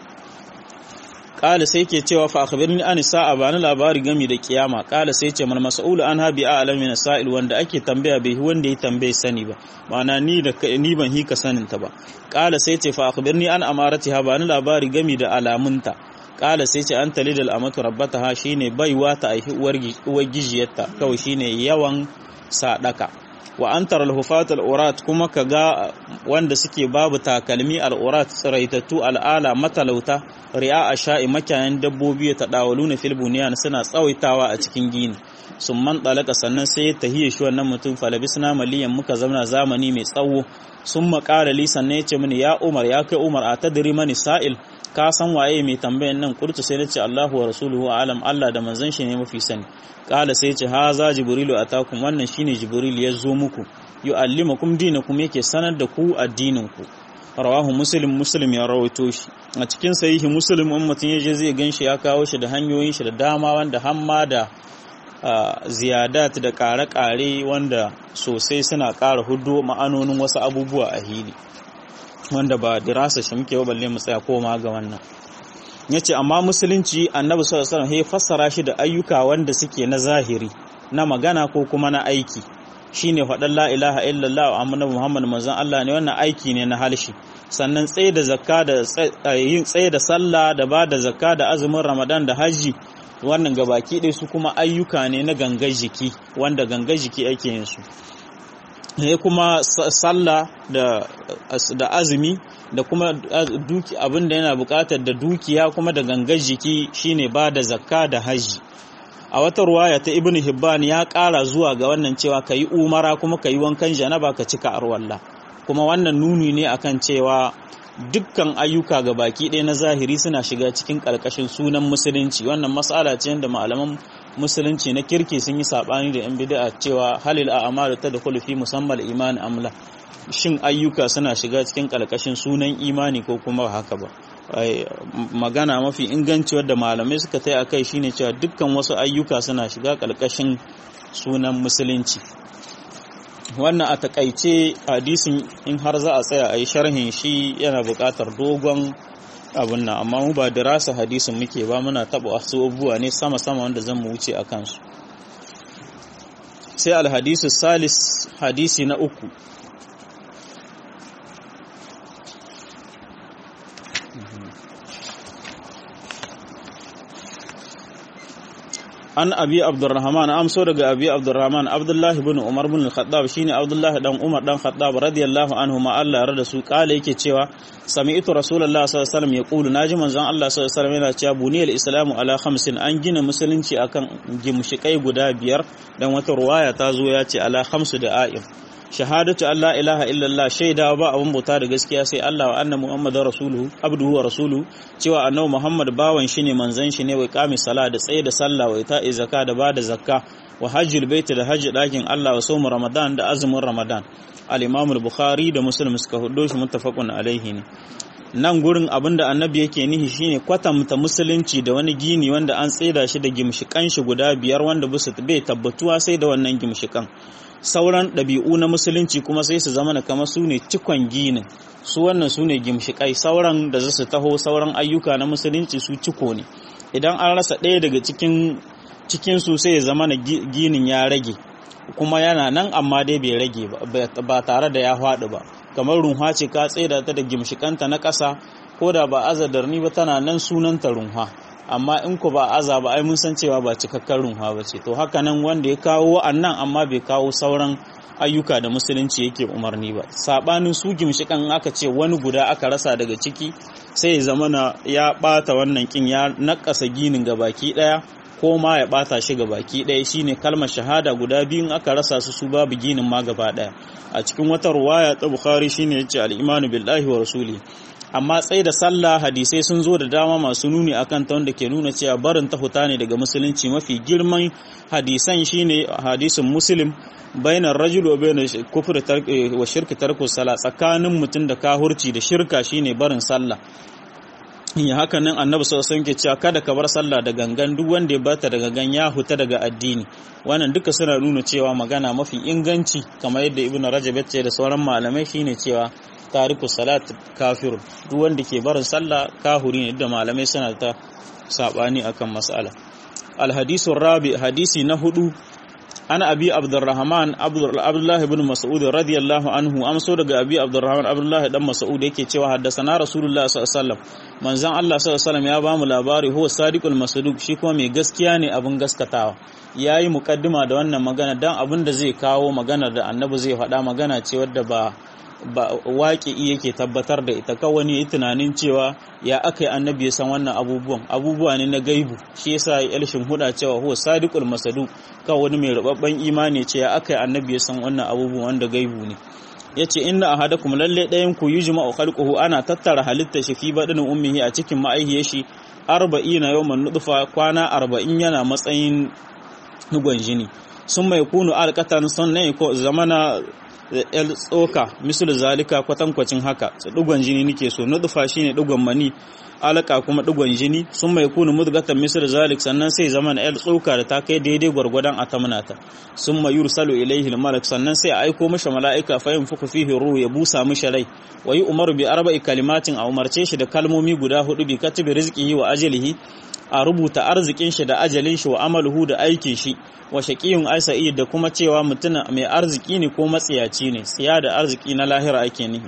qala sai ke cewa fa akhbirni an sa'a bani labari gami da kiyama qala sai ce mal mas'ul an habi a'lam min sa'il wanda ake tambaya bai wanda ya tambaye sani ba ma'ana ni da ni ban hika sanin ta ba qala sai ce fa akhbirni an amaratiha bani labari gami da alamunta kala sai ce an talidal amatu rabbataha shine baiwa ta aihi uwar gijiyarta kawai shine yawan sadaka wa antar al-hufat al-urat kuma kaga wanda suke babu takalmi al-urat tsiraitattu al'ala matalauta ri'a asha'i makayan dabbobi ta dawaluna fil bunyan suna tsawaitawa a cikin gini sun man dalaka sannan sai tahiyya shi wannan mutum falabisna maliyan muka zauna zamani mai tsawo sun makara li sannan ya ce mini ya umar ya kai umar a tadiri mani sa'il ka san waye mai tambayan nan kurtu sai na ce Allahu wa rasuluhu alam Allah da manzon shi ne mafi sani kala sai ce haza jibrilu atakum wannan shine jibril ya zo muku yu'allimukum dinakum yake sanar da ku addinin ku rawahu muslim muslim ya rawaito shi a cikin sahihi muslim ummatin yaje zai ganshi ya kawo shi da hanyoyin shi da dama wanda hamma da ziyadat da kare-kare wanda sosai suna ƙara hudu ma'anonin wasu abubuwa a hili wanda ba dirasa shi muke balle mu tsaya koma ga wannan yace amma musulunci annabi sallallahu alaihi wasallam ya fassara shi da ayyuka wanda suke na zahiri na magana ko kuma na aiki shine faɗan la ilaha illallah wa annabi muhammad manzon Allah ne wannan aiki ne na halshi sannan tsaye da zakka da yin tsaye da sallah da ba da zakka da azumin ramadan da haji wannan gabaki ɗaya su kuma ayyuka ne na gangar jiki wanda gangar jiki ake yin su ne kuma sallah da da azumi da kuma duki abinda yana buƙatar da dukiya kuma da gangar jiki shine ba da zakka da haji a wata ruwaya ta ibnu hibban ya ƙara zuwa ga wannan cewa ka yi umara kuma ka yi wankan janaba ka cika arwalla kuma wannan nuni ne akan cewa dukkan ayyuka ga baki ɗaya na zahiri suna shiga cikin ƙarƙashin sunan musulunci wannan mas'ala ce da malaman musulunci na kirki sun yi saɓani da 'yan bid'a cewa halil a amalu ta da fi musamman imani amla shin ayyuka suna shiga cikin ƙarƙashin sunan imani ko kuma haka ba magana mafi inganci wadda malamai suka tai akai shine cewa dukkan wasu ayyuka suna shiga ƙarƙashin sunan musulunci wannan a takaice hadisin in har za a tsaya a yi sharhin shi yana buƙatar dogon abin nan amma mu ba dirasa hadisin muke ba muna taɓa wasu abubuwa ne sama-sama wanda zan mu wuce a kansu sai alhadisu salis hadisi na uku an abi abdurrahman amso daga abi abdurrahman abdullahi bin umar bin al-khattab shine abdullahi dan umar dan khattab radiyallahu anhu ma Allah ya rada su kale yake cewa sami'tu rasulullahi sallallahu alaihi wasallam yaqulu naji manzon Allah sallallahu alaihi wasallam yana cewa buniyal islamu ala khamsin an gina musulunci akan gimshikai guda biyar dan wata ruwaya ta zo ya ce ala khamsu da a'im shahadatu Allah ilaha illallah shaida ba abun bauta da gaskiya sai Allah wa anna muhammadar rasuluhu abduhu wa rasuluhu cewa annabi muhammad bawan shi ne manzon shi ne wai qami sala da tsaye da sallah wa ita zakka da bada zakka wa hajjul bait da hajji dakin Allah wa sawm ramadan da azumin ramadan al-imam al-bukhari da muslim suka hudo shi muttafaqun alaihi ne nan gurin abinda annabi yake nihi shine kwatanta musulunci da wani gini wanda an tsaida shi da gimshikan shi guda biyar wanda bisa bai tabbatuwa sai da wannan gimshikan sauran ɗabi'u na musulunci kuma sai su zama kamar su ne cikon ginin su wannan su ne gimshikai sauran da za su taho sauran ayyuka na musulunci su ciko ne idan an rasa ɗaya daga cikin cikin su sai ya zama na ginin ya rage kuma yana nan amma dai bai rage ba tare da ya faɗi ba kamar runha ce ka tsaida ta da gimshikanta na ƙasa ko da ba azadarni ba tana nan sunanta runha amma in ku ba aza ba ai mun san cewa ba cikakken runha ba ce to haka nan wanda ya kawo wa'annan amma bai kawo sauran ayyuka da musulunci yake umarni ba sabanin su gimshikan aka ce wani guda aka rasa daga ciki sai ya zama na ya bata wannan kin ya nakasa ginin ga baki daya ko ma ya bata shi ga baki daya shine kalmar shahada guda biyun aka rasa su su babu ginin ma gaba daya a cikin wata ruwaya ta bukhari shine yace al-imanu billahi wa rasuli amma tsaye da sallah hadisai sun zo da dama masu nuni akan ta wanda ke nuna cewa barin ta huta ne daga musulunci mafi girman hadisan shine hadisin muslim bainar rajul wa bainar kufr wa shirki tarku sala tsakanin mutum da kahurci da shirka shine barin sallah ya haka nan annabi sallallahu alaihi ke cewa kada ka bar sallah da gangan duk wanda ya bata da gangan ya huta daga addini wannan duka suna nuna cewa magana mafi inganci kamar yadda ibnu rajab ya ce da sauran malamai shine cewa tariku salat kafirun duk wanda ke barin sallah kahuri ne da malamai suna ta sabani akan mas'ala alhadisu rabi hadisi na hudu ana abi abdurrahman abdullah ibn mas'ud radiyallahu anhu amso daga abi abdurrahman abdullah dan mas'ud yake cewa haddasana rasulullah sallallahu alaihi wasallam manzon Allah sallallahu alaihi wasallam ya ba mu labari huwa sadiqul masduq shi kuma mai gaskiya ne abin gaskatawa yayi mukaddima da wannan magana dan abin da zai kawo magana da annabi zai faɗa magana ce wadda ba ba waƙi yake tabbatar da ita kawai ne tunanin cewa ya aka yi annabi ya san wannan abubuwan abubuwa ne na gaibu shi yasa ya elshin huda cewa huwa sadiqul masadu kawai wani mai rubabban imani ce ya aka yi annabi ya san wannan abubuwan wanda gaibu ne yace inna ahadakum lalle ɗayan ku yujma'u khalquhu ana tattara halitta shi fi badin ummihi a cikin ma'aihiyar shi 40 yawman nutfa kwana 40 yana matsayin nugon jini sun mai kunu alqatan sannan ko zamana el tsoka misal zalika kwatankwacin haka dugon jini nake so nutfa shine dugon mani alaka kuma dugon jini sun mai kunu mudgatan misal zalik sannan sai zaman el tsoka da ta kai daidai gwargwadon atamunata sun mai yursalu ilaihi malak sannan sai a aiko mishi mala'ika fa yanfuku fihi ruhu ya busa mishi rai wa yi umaru bi arba'i kalimatin a umarce shi da kalmomi guda hudu bi katibi rizqihi wa ajalihi a rubuta arzikin shi da ajalin shi wa amaluhu da aikin shi wa shaqiyun aisa'i da kuma cewa mutum mai arziki ne ko matsiyaci ne siya da arziki na lahira ake nihi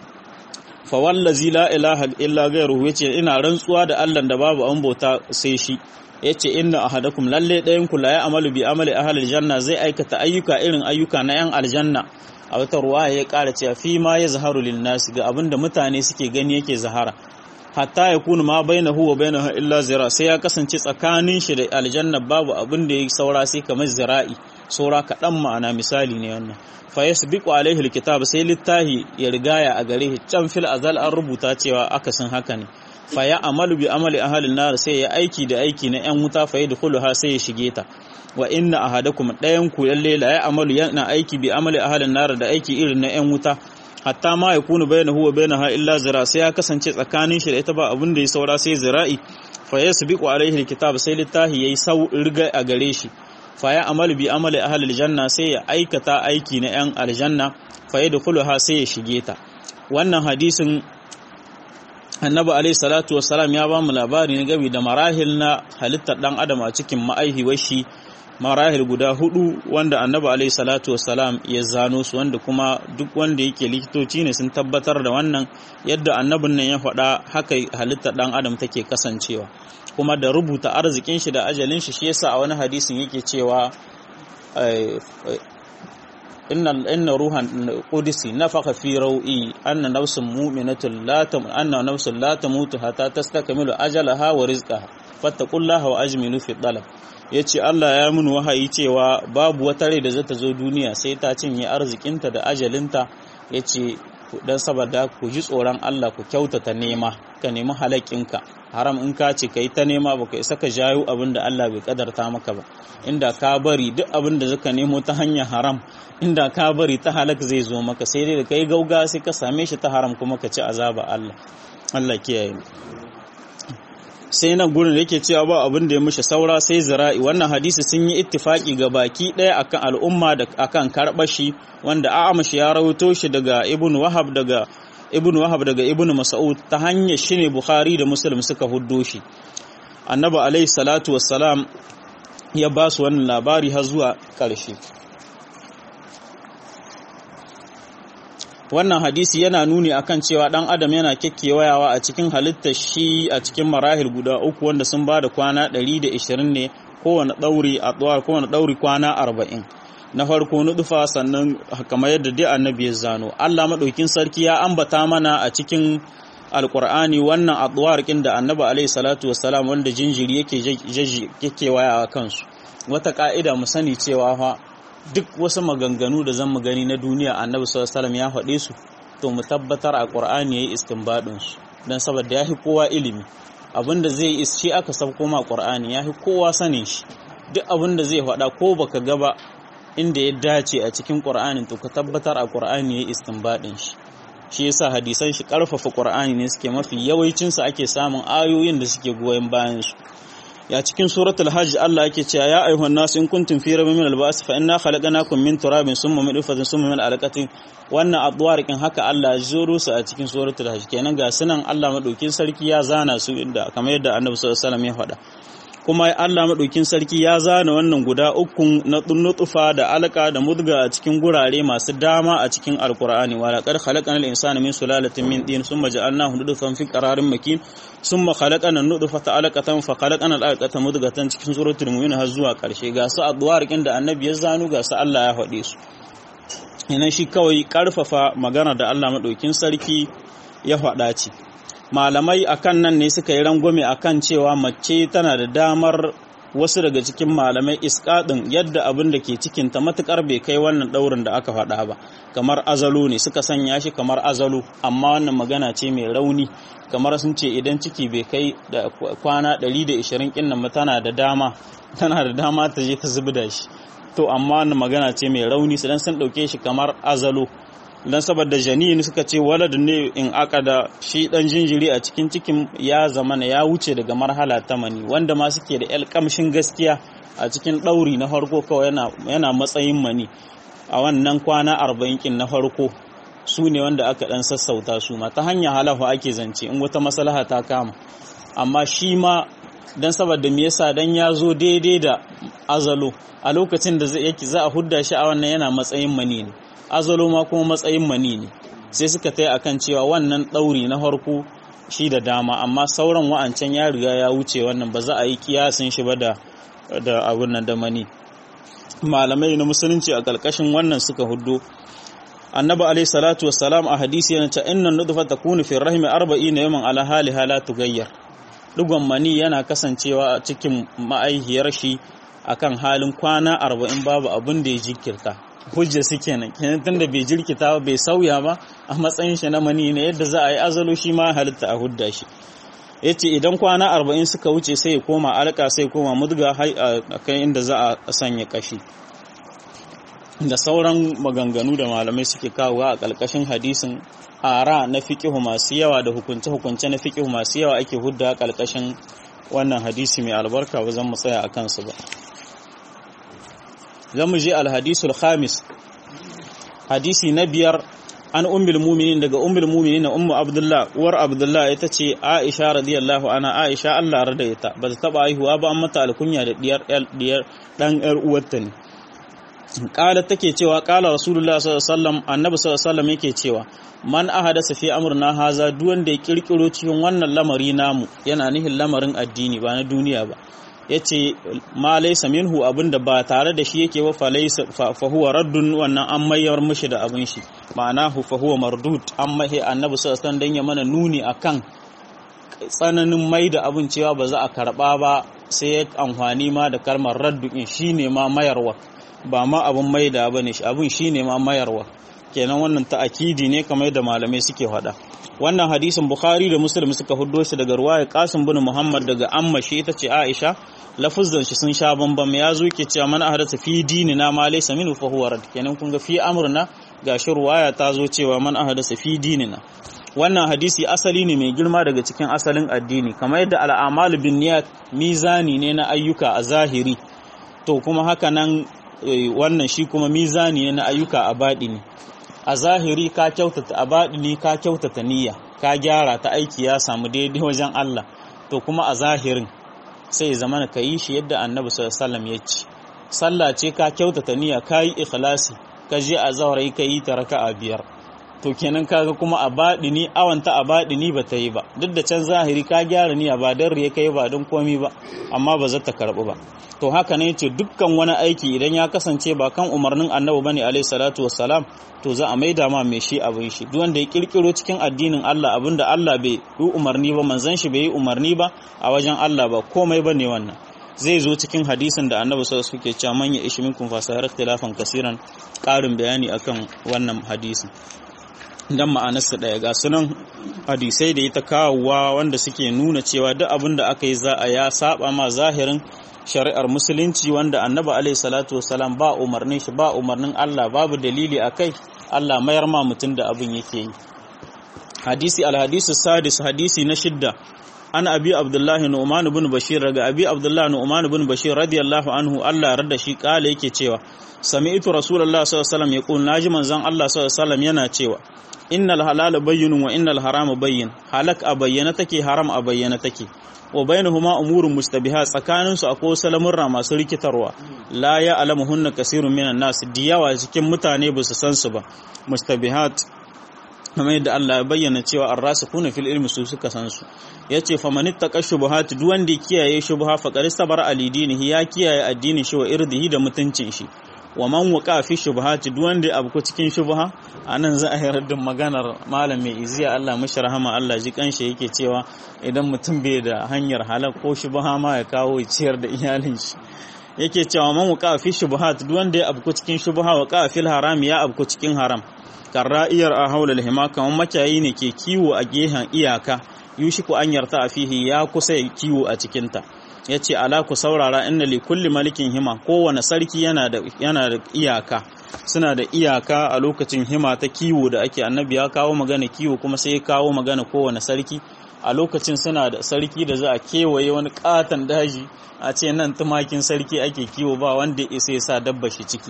fa wallazi la ilaha illa ghayruhu yace ina rantsuwa da Allah da babu an bauta sai shi yace inna ahadakum lalle dayan ku la ya'malu bi amali ahli aljanna zai aikata ayyuka irin ayyuka na yan aljanna a wata ruwaya ya kara cewa fi ma yazharu lin nas ga abinda mutane suke gani yake zahara hatta ya kuna ma baina huwa baina ha illa zira sai ya kasance tsakanin shi da aljanna babu abin da ya saura sai kamar zira'i saura kaɗan ma'ana misali ne wannan fa yasbiqu alaihi alkitab sai littahi ya rigaya a gare shi can fil azal an rubuta cewa akasin haka ne fa ya amalu bi amali ahalin nar sai ya aiki da aiki na yan wuta fa yadkhuluha sai ya shige ta wa inna ahadakum dayan ku lalle la ya amalu yana aiki bi amali ahalin nar da aiki irin na yan wuta hatta ma ya kunu bayna huwa bainaha illa zira sai ya kasance tsakanin shi da ita ba abin da ya saura sai zira'i fa yasbiqu alaihi alkitab sai littahi yayi sau riga a gare shi fa ya amalu bi amali ahli aljanna sai ya aikata aiki na yan aljanna fa yadkhuluha sai ya shige ta wannan hadisin annabi alaihi salatu wassalam ya ba mu labari ne gabi da marahil na halittar dan adam a cikin ma'aihiwar shi marahil guda hudu wanda annabi alaihi salatu wassalam ya zano su wanda kuma duk wanda yake likitoci ne sun tabbatar da wannan yadda annabin nan ya faɗa haka halittar ɗan adam take kasancewa kuma da rubuta arzikin shi da ajalin shi shi yasa a wani hadisin yake cewa inna inna ruhan qudsi nafaka fi rawi anna nafsun mu'minatun la tam anna nafsun la tamutu hatta tastakmilu ajalaha wa rizqaha fattaqullaha wa ajmilu fi talab ya ce Allah ya mun wahayi cewa babu wata rai da zata zo duniya sai ta cinye arzikinta da ajalinta ya ce dan saboda ku ji tsoron Allah ku kyautata nema ka nemi halakinka haram in ka ce kai ta nema baka isa ka jayo abin da Allah bai kadarta maka ba inda ka bari duk abin da zaka nemo ta hanyar haram inda ka bari ta halak zai zo maka sai dai da kai gauga sai ka same shi ta haram kuma ka ci azaba Allah Allah kiyaye sai nan gurin da yake cewa ba abin da ya mishi saura sai zira'i wannan hadisi sun yi ittifaki ga baki ɗaya akan al'umma da akan karɓar shi wanda a'amashi ya rawaito shi daga ibn wahab daga ibn wahab daga ibn mas'ud ta hanyar shi ne bukhari da muslim suka huddo shi annabi alaihi salatu wassalam ya ba su wannan labari har zuwa ƙarshe wannan hadisi yana nuni akan cewa dan adam yana kekkewayawa a cikin halittar shi a cikin marahil guda uku wanda sun ba da kwana 120 ne kowane ɗauri a kowane ɗauri kwana 40 na farko nudufa sannan kamar yadda dai annabi ya zano Allah madaukin sarki ya ambata mana a cikin alkur'ani wannan addu'ar kin da annabi alaihi salatu wassalam wanda jinjiri yake yake waya a kansu wata ka'ida mu sani cewa fa duk wasu maganganu da zan mu gani na duniya annabi sallallahu alaihi ya faɗe su to mu tabbatar a qur'ani yayi istinbadin su dan saboda yafi kowa ilimi abinda zai is shi aka sabko ma qur'ani yafi kowa sanin shi duk abinda zai faɗa ko baka ga ba inda ya dace a cikin qur'anin to ka tabbatar a qur'ani yayi istinbadin shi shi yasa hadisan shi karfafa qur'ani ne suke mafi yawancin su ake samun ayoyin da suke goyen bayan su ya cikin suratul hajj Allah yake cewa ya ayyuhan nas in kuntum fi rabbin min al-ba'th fa inna khalaqnakum min turabin summa min nutfatin summa min alaqatin wannan addu'ar kin haka Allah ya zuro su a cikin suratul hajj kenan ga sunan Allah madaukin sarki ya zana su inda kamar yadda Annabi sallallahu alaihi wasallam ya faɗa kuma Allah maɗaukin sarki ya zana wannan guda ukun na nutfa da alaka da mudga a cikin gurare masu dama a cikin alkur'ani wa laqad khalaqana al-insana min sulalatin min tin thumma ja'alnahu nutfatan fi qararin makin thumma khalaqana an-nutfata alaqatan fa khalaqana al-alaqata mudghatan cikin suratul mu'min har zuwa karshe ga su addu'ar da annabi ya zanu ga su Allah ya faɗe su ina shi kawai karfafa magana da Allah maɗaukin sarki ya faɗa ce malamai akan nan ne suka yi rangwame akan cewa mace tana da damar wasu daga cikin malamai iskadin yadda abin da ke cikinta matukar bai kai wannan daurin da aka faɗa ba kamar azalo ne suka sanya shi kamar azalo amma wannan magana ce mai rauni kamar sun ce idan ciki bai kai da kwana 120 kin nan tana da dama tana da dama ta je ta zubda shi to amma wannan magana ce mai rauni su dan sun dauke shi kamar azalo dan saboda janin suka ce walad ne in aka da shi dan jinjiri a cikin cikin ya zamana ya wuce daga marhala ta mani wanda ma suke da yal kamshin gaskiya a cikin ɗauri na farko kawai yana yana matsayin mani a wannan kwana arba'in kin na farko su ne wanda aka dan sassauta su ma ta hanyar halafa ake zance in wata maslaha ta kama amma shi ma dan saboda me yasa dan ya zo daidai da azalo a lokacin da yake za a hudda shi a wannan yana matsayin mani ne azalo ma kuma matsayin mani ne sai suka tai akan cewa wannan ɗauri na farko shi da dama amma sauran wa'ancan ya riga ya wuce wannan ba za a yi kiyasin shi ba da da abun nan da mani malamai na musulunci a ƙarƙashin wannan suka huddo annabi alayhi salatu wassalam a hadisi yana ta innan nutfa takunu fi rahmi 40 yawman ala haliha la tughayyar dugon mani yana kasancewa a cikin ma'aihiyar shi akan halin kwana 40 babu abin da ya jinkirta hujja su kenan kenan tunda bai jirkita ba bai sauya ba a matsayin shi na mani ne yadda za a yi azalo shi ma halitta a hudda shi yace idan kwana 40 suka wuce sai ya koma alka sai koma mudga a kai inda za a sanya kashi da sauran maganganu da malamai suke kawo a ƙarƙashin hadisin ara na fiqihu masu yawa da hukunce hukunce na fiqihu masu yawa ake hudda ƙarƙashin wannan hadisi mai albarka ba zan mu tsaya a kansu ba zamu je alhadisul khamis hadisi na biyar an ummul mu'minin daga ummul mu'minin na ummu abdullah uwar abdullah ita ce aisha radiyallahu anha aisha Allah rada ita ba ta taba haihuwa ba an mata alkunya da diyar diyar dan yar uwarta ne kala take cewa kala rasulullah sallallahu alaihi wasallam annabi sallallahu alaihi wasallam yake cewa man ahadasa fi amrina haza duk wanda ya kirkiro cikin wannan lamari namu yana nihin lamarin addini ba na duniya ba ya ce ma laisa minhu abinda ba tare da shi yake ba fa huwa raddun wannan an mayar mishi da abin shi ma'ana hu fa huwa mardud an mahe annabi sallallahu alaihi dan ya mana nuni akan tsananin mai da abin cewa ba za a karba ba sai ya amfani ma da kalmar raddu in shine ma mayarwa ba ma abun maida bane shi abun shine ma mayarwa kenan wannan ta'akidi ne kamar da malamai suke faɗa wannan hadisin bukhari da muslim suka huddo shi daga ruwaya qasim bin muhammad daga amma shi ita ce aisha lafuzan shi sun sha bambam ya zo ke cewa man ahdatha fi dinina ma laysa minhu fa huwa rad kenan kun ga fi amrina gashi ruwaya ta zo cewa man ahdatha fi dinina wannan hadisi asali ne mai girma daga cikin asalin addini kamar yadda al'amal bin niyat mizani ne na ayyuka a zahiri to kuma haka nan wannan shi kuma mizani ne na ayyuka a baɗini a zahiri ka kyautata a baɗini ka kyautata niyya ka gyara ta aiki ya samu daidai wajen Allah to kuma a zahirin sai zama ka yi shi yadda annabi sallallahu ya ce sallah ce ka kyautata niyya ka yi ikhlasi ka je a zaurai ka yi ta raka'a biyar to kenan kaga kuma a baɗini awanta a baɗini ba ta yi ba duk da can zahiri ka gyara niyya ba don riya kai ba don komi ba amma ba za ta karɓu ba to haka ne ce dukkan wani aiki idan ya kasance ba kan umarnin annabi bane alaihi salatu wassalam to za a maida ma mai shi abin shi duk wanda ya kirkiro cikin addinin Allah abinda Allah bai yi umarni ba manzon shi bai yi umarni ba a wajen Allah ba komai bane wannan zai zo cikin hadisin da annabi sallallahu alaihi wasallam cewa man ya ishi minkum fasahar ikhtilafan kasiran karin bayani akan wannan hadisin dan ma'anarsa ɗaya ga sunan hadisai da ita kawowa wanda suke nuna cewa duk abin da aka yi za a ya saba ma zahirin shari'ar musulunci wanda annabi alaihi salatu wasalam ba umarnin shi ba umarnin Allah babu dalili a kai Allah mayar ma mutum da abin yake yi hadisi alhadisu sadis hadisi na shidda an abi abdullahi nu'man ibn bashir daga abi abdullahi nu'man ibn bashir radiyallahu anhu Allah rada shi kala yake cewa sami'tu rasulullahi sallallahu alaihi wasallam yaqul naji manzon Allah sallallahu alaihi wasallam yana cewa innal halala bayyinun wa innal harama bayyin halak a bayyana take haram a bayyana take wa bainahuma umurun mustabiha tsakanin su akwai salamurra masu rikitarwa la ya alamuhunna kasirun minan nas diyawa cikin mutane ba su san su ba mustabihat kamar yadda Allah ya bayyana cewa ar-rasikuna fil ilmi su suka san su yace fa man ittaqa shubuhat duk wanda ya kiyaye shubha fa qad istabara alidinihi ya kiyaye addinin shi wa irdihi da mutuncin shi wa man waqa fi shubuhat duk wanda ya abu cikin shubha anan za a yi raddin maganar malam mai iziya Allah mashi rahama Allah ji kanshi yake cewa idan mutum bai da hanyar halak ko shubha ma ya kawo ciyar da iyalin shi yake cewa man waqa fi shubuhat duk wanda ya abu cikin shubha waqa fil haram ya abu cikin haram karra'iyar a haula hima kamar makiyayi ne ke kiwo a gehen iyaka yushiku an yarta a fihi ya kusa ya kiwo a cikinta ya ce ala ku saurara inna li kulli malikin hima kowane sarki yana da iyaka suna da iyaka a lokacin hima ta kiwo da ake annabi ya kawo magana kiwo kuma sai ya kawo magana kowane sarki a lokacin suna da sarki da za a kewaye wani katon daji a ce nan tumakin sarki ake kiwo ba wanda ya isa ya sa dabba shi ciki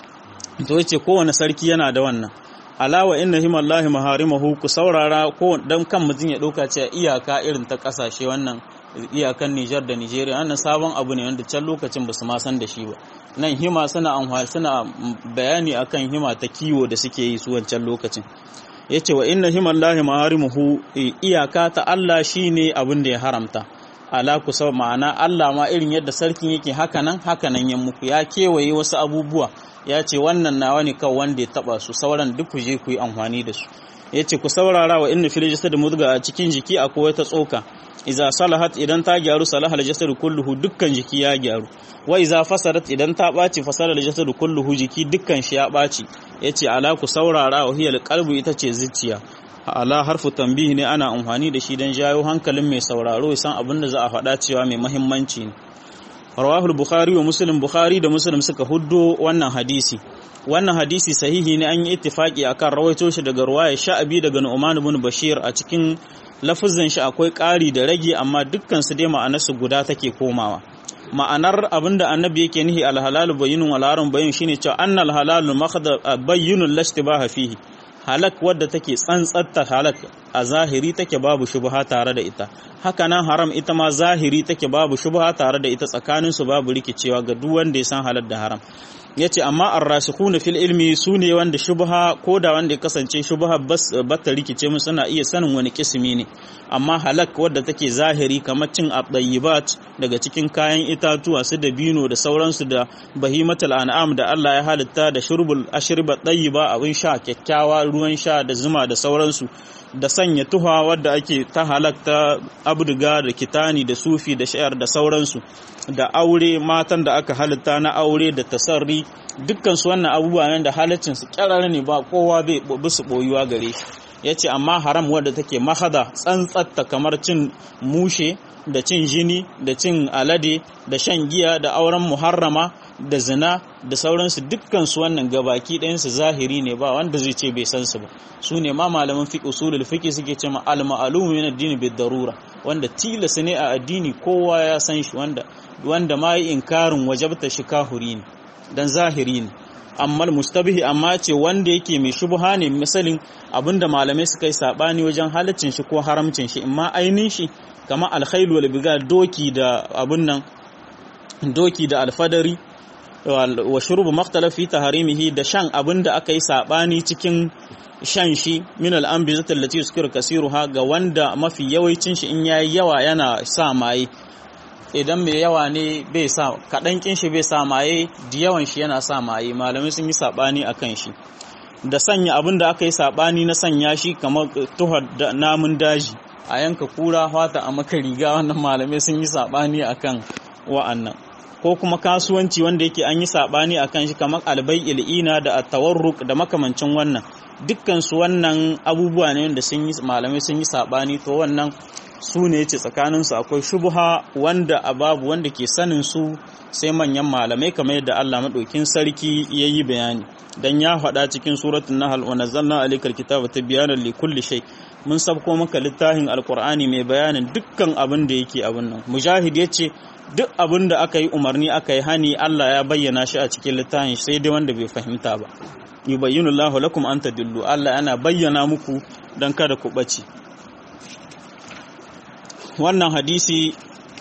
to yace kowane sarki yana da wannan alawa inna himallahi maharimahu ku saurara ko dan kan mutum ya dauka cewa iyaka irin ta kasashe wannan iyakan Niger da Nigeria wannan sabon abu ne wanda can lokacin basu ma san da shi ba nan hima suna amfani suna bayani akan hima ta kiwo da suke yi su wancan lokacin yace wa inna himallahi maharimuhu iyaka ta Allah shine abin da ya haramta ala ku sau ma'ana Allah ma irin yadda sarkin yake hakanan hakanan ya muku ya kewaye wasu abubuwa ya ce wannan nawa ne kawai wanda ya taba su sauran duk ku je ku yi amfani da su ya ce ku saurara wa inna fil jasad mudga a cikin jiki akwai wata tsoka iza salahat idan ta gyaru salaha al jasad kulluhu dukkan jiki ya gyaru wa iza fasadat idan ta baci fasala al jasad kulluhu jiki dukkan shi ya baci yace ala ku saurara wa hiyal qalbu ita ce zuciya ala harfu tambihi ne ana amfani da shi don jayo hankalin mai sauraro ya san abin da za a faɗa cewa mai mahimmanci ne rawahul bukhari wa muslim bukhari da muslim suka huddo wannan hadisi wannan hadisi sahihi ne an yi ittifaki akan rawaito shi daga ruwaya sha'abi daga nu'man ibn bashir a cikin lafazin shi akwai ƙari da rage amma dukkan su dai ma'anar su guda take komawa ma'anar abinda annabi yake nihi alhalalu bayyinun wal haram bayyin shine cewa annal halalu makhdha bayyinun lashtibaha fihi halak wadda take tsantsatta halak a zahiri take babu shubha tare da ita haka nan haram ita ma zahiri take babu shubha tare da ita tsakanin su babu rikicewa ga duk wanda ya san halal da haram yace amma ar-rasikhuna fil ilmi sune wanda shubha ko da wanda ya kasance shubha bas bata rikice mu suna iya sanin wani kismi ne amma halak wadda take zahiri kamar cin at daga cikin kayan itatuwa su da bino da sauransu da bahimatul an'am da Allah ya halitta da shurbul ashriba tayyiba abin sha kyakkyawa ruwan sha da zuma da sauransu da sanya tuha wadda ake ta halakta abduga da kitani da sufi da shayar da sauransu da aure matan da aka halitta na aure da tasarri dukkan su wannan abubuwa nan da halaccin su kyarara ne ba kowa bai bisu boyuwa gare shi yace amma haram wadda take mahada tsantsatta kamar cin mushe da cin jini da cin alade da shan giya da auren muharrama da zina da sauransu dukkan su wannan gabaki ɗayansu zahiri ne ba wanda zai ce bai san su ba su ne ma malaman fiqh usulul fiqh suke ce ma al ma'lum min ad-din bid darura wanda tilas ne a addini kowa ya san shi wanda wanda ma yi inkarin wajabta shi kahuri ne dan zahiri ne amma mustabihi amma ce wanda yake mai shubha ne misalin abinda malamai suka yi sabani wajen halaccin shi ko haramcin shi imma ainin shi kama alkhailu wal biga doki da abun nan doki da alfadari wa shurubu maktalaf fi taharimihi da shan abinda aka yi sabani cikin shan shi min al-anbizati allati yuskir kasiruha ga wanda mafi yawancin shi in yayi yawa yana sa maye idan mai yawa ne bai sa kaɗan kin shi bai sa maye da yawan shi yana sa maye malamai sun yi sabani akan shi da sanya abin da aka yi sabani na sanya shi kamar tuhar namun daji a yanka kura fata a maka riga wannan malamai sun yi sabani akan wa'annan ko kuma kasuwanci wanda yake an yi sabani akan shi kamar albai il'ina da tawarruk da makamancin wannan dukkan su wannan abubuwa ne wanda sun yi malamai sun yi sabani to wannan su ne ce tsakaninsu akwai shubha wanda a babu wanda ke sanin su sai manyan malamai kamar yadda Allah maɗaukin sarki ya yi bayani dan ya faɗa cikin suratul nahl wa nazzalna alaykal kitaba tibyanan li kulli shay mun sabko maka littafin alqur'ani mai bayanin dukkan abin da yake abin nan mujahid yace duk abin da aka yi umarni aka yi hani Allah ya bayyana shi a cikin littafin sai dai wanda bai fahimta ba yubayyinu Allahu lakum an tadillu Allah yana bayyana muku dan kada ku bace wannan hadisi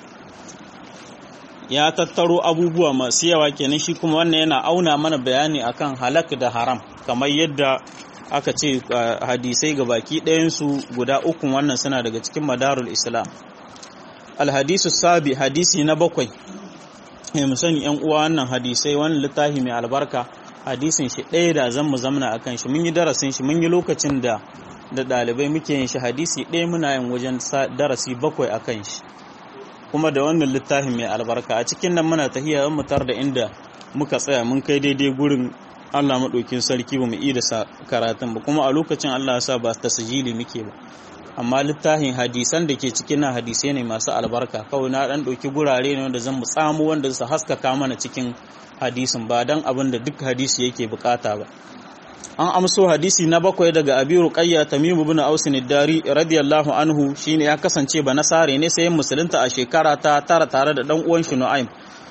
ya tattaro abubuwa masu yawa kenan shi kuma wannan yana auna mana bayani akan halak da haram kamar yadda aka ce hadisai ga baki ɗayansu guda uku wannan suna daga cikin madarul islam alhadisu sabi hadisi na bakwai mu sani yan uwa wannan hadisai wannan littafi mai albarka hadisin shi ɗaya da zan mu zamna akan shi mun yi darasin shi mun yi lokacin da da ɗalibai muke yin shi hadisi ɗaya muna yin wajen darasi bakwai a kan shi kuma da wannan littafin mai albarka a cikin nan muna tahiya mu tar da inda muka tsaya mun kai daidai gurin Allah maɗaukin sarki ba mu yi da karatun ba kuma a lokacin Allah ya sa ba ta sajili muke ba amma littafin hadisan da ke cikin nan hadisai ne masu albarka kawai na ɗan ɗauki gurare ne wanda zan mu tsamo wanda su haskaka mana cikin hadisin ba dan abin da duk hadisi yake bukata ba an amso hadisi na bakwai daga abi ruqayya tamim ibn aus dari radiyallahu anhu shine ya kasance ba nasare ne sai musulunta a shekara ta tara tare da dan uwan shi nu'aym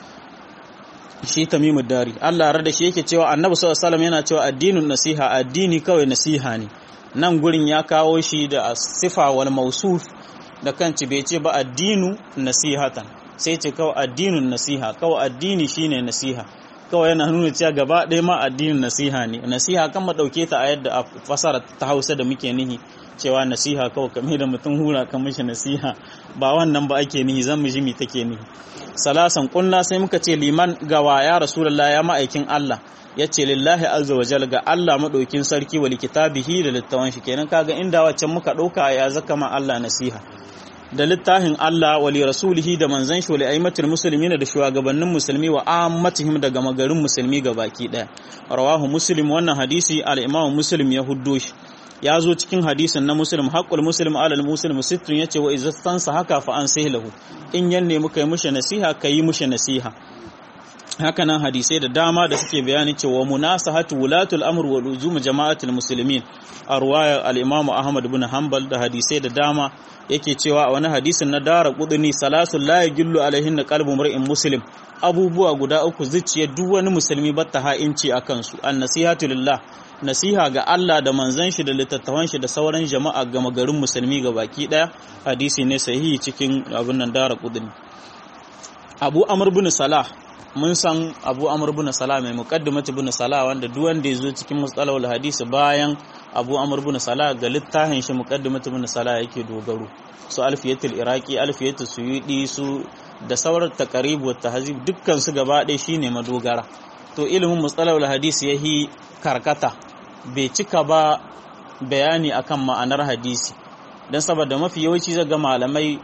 shi tamim dari Allah rada shi yake cewa annabi sallallahu alaihi wasallam yana cewa addinun nasiha addini kawai nasiha ne nan gurin ya kawo shi da sifa wal mausuf da kanci bai ce ba addinu nasihatan sai ce kawai addinun nasiha kawai addini shine nasiha kawai yana nuna cewa gaba ɗaya ma addinin nasiha ne nasiha kan ma ɗauke ta a yadda a fasara ta hausa da muke nihi cewa nasiha kawai kame da mutum hura kan mishi nasiha ba wannan ba ake nihi zan mu mi take nihi salasan kunna sai muka ce liman gawa ya rasulullah ya ma'aikin Allah ya ce lillahi azza wa jal ga Allah madaukin sarki wa likitabihi da littawan shi kenan kaga inda waccan muka ɗauka ya zaka ma Allah nasiha da littafin Allah wa li rasulihi da manzon shi wa aimatul muslimin da shugabannin musulmi wa ammatihim daga magarin musulmi baki daya rawahu muslim wannan hadisi al-imam muslim ya huddo shi ya zo cikin hadisin na muslim haqqul muslim alal muslim sittun yace wa izzastansa haka fa an lahu in yanne muka yi mushi nasiha kai mushi nasiha hakanan hadisai da dama da suke bayani cewa munasahatu wulatul amr wa luzum jama'atul muslimin a ruwayar al-imam ahmad ibn hanbal da hadisai da dama yake cewa a wani hadisin na dara kuduni salasul la yajillu alaihin na qalbu mar'in muslim abubuwa guda uku zuciyar duk wani musulmi batta ha'inci a kansu an nasihatu lillah nasiha ga Allah da manzon shi da littattafan shi da sauran jama'a ga magarin musulmi ga baki daya hadisi ne sahihi cikin abin nan dara kuduni Abu Amr bin Salah mun san Abu Amr bin Salah mai muqaddimatu bin Salah wanda duk wanda ya zo cikin mustalahul hadisi bayan abu amur bin salah ga littafin shi muqaddimatu bin salah yake dogaro su alfiyatul iraqi alfiyatul suyudi su da sauran taqrib wa tahzib dukkan su gaba ɗaya shine madogara to ilimin mustalahul hadisi yahi karkata bai cika ba bayani akan ma'anar hadisi dan saboda mafi yawanci zaga malamai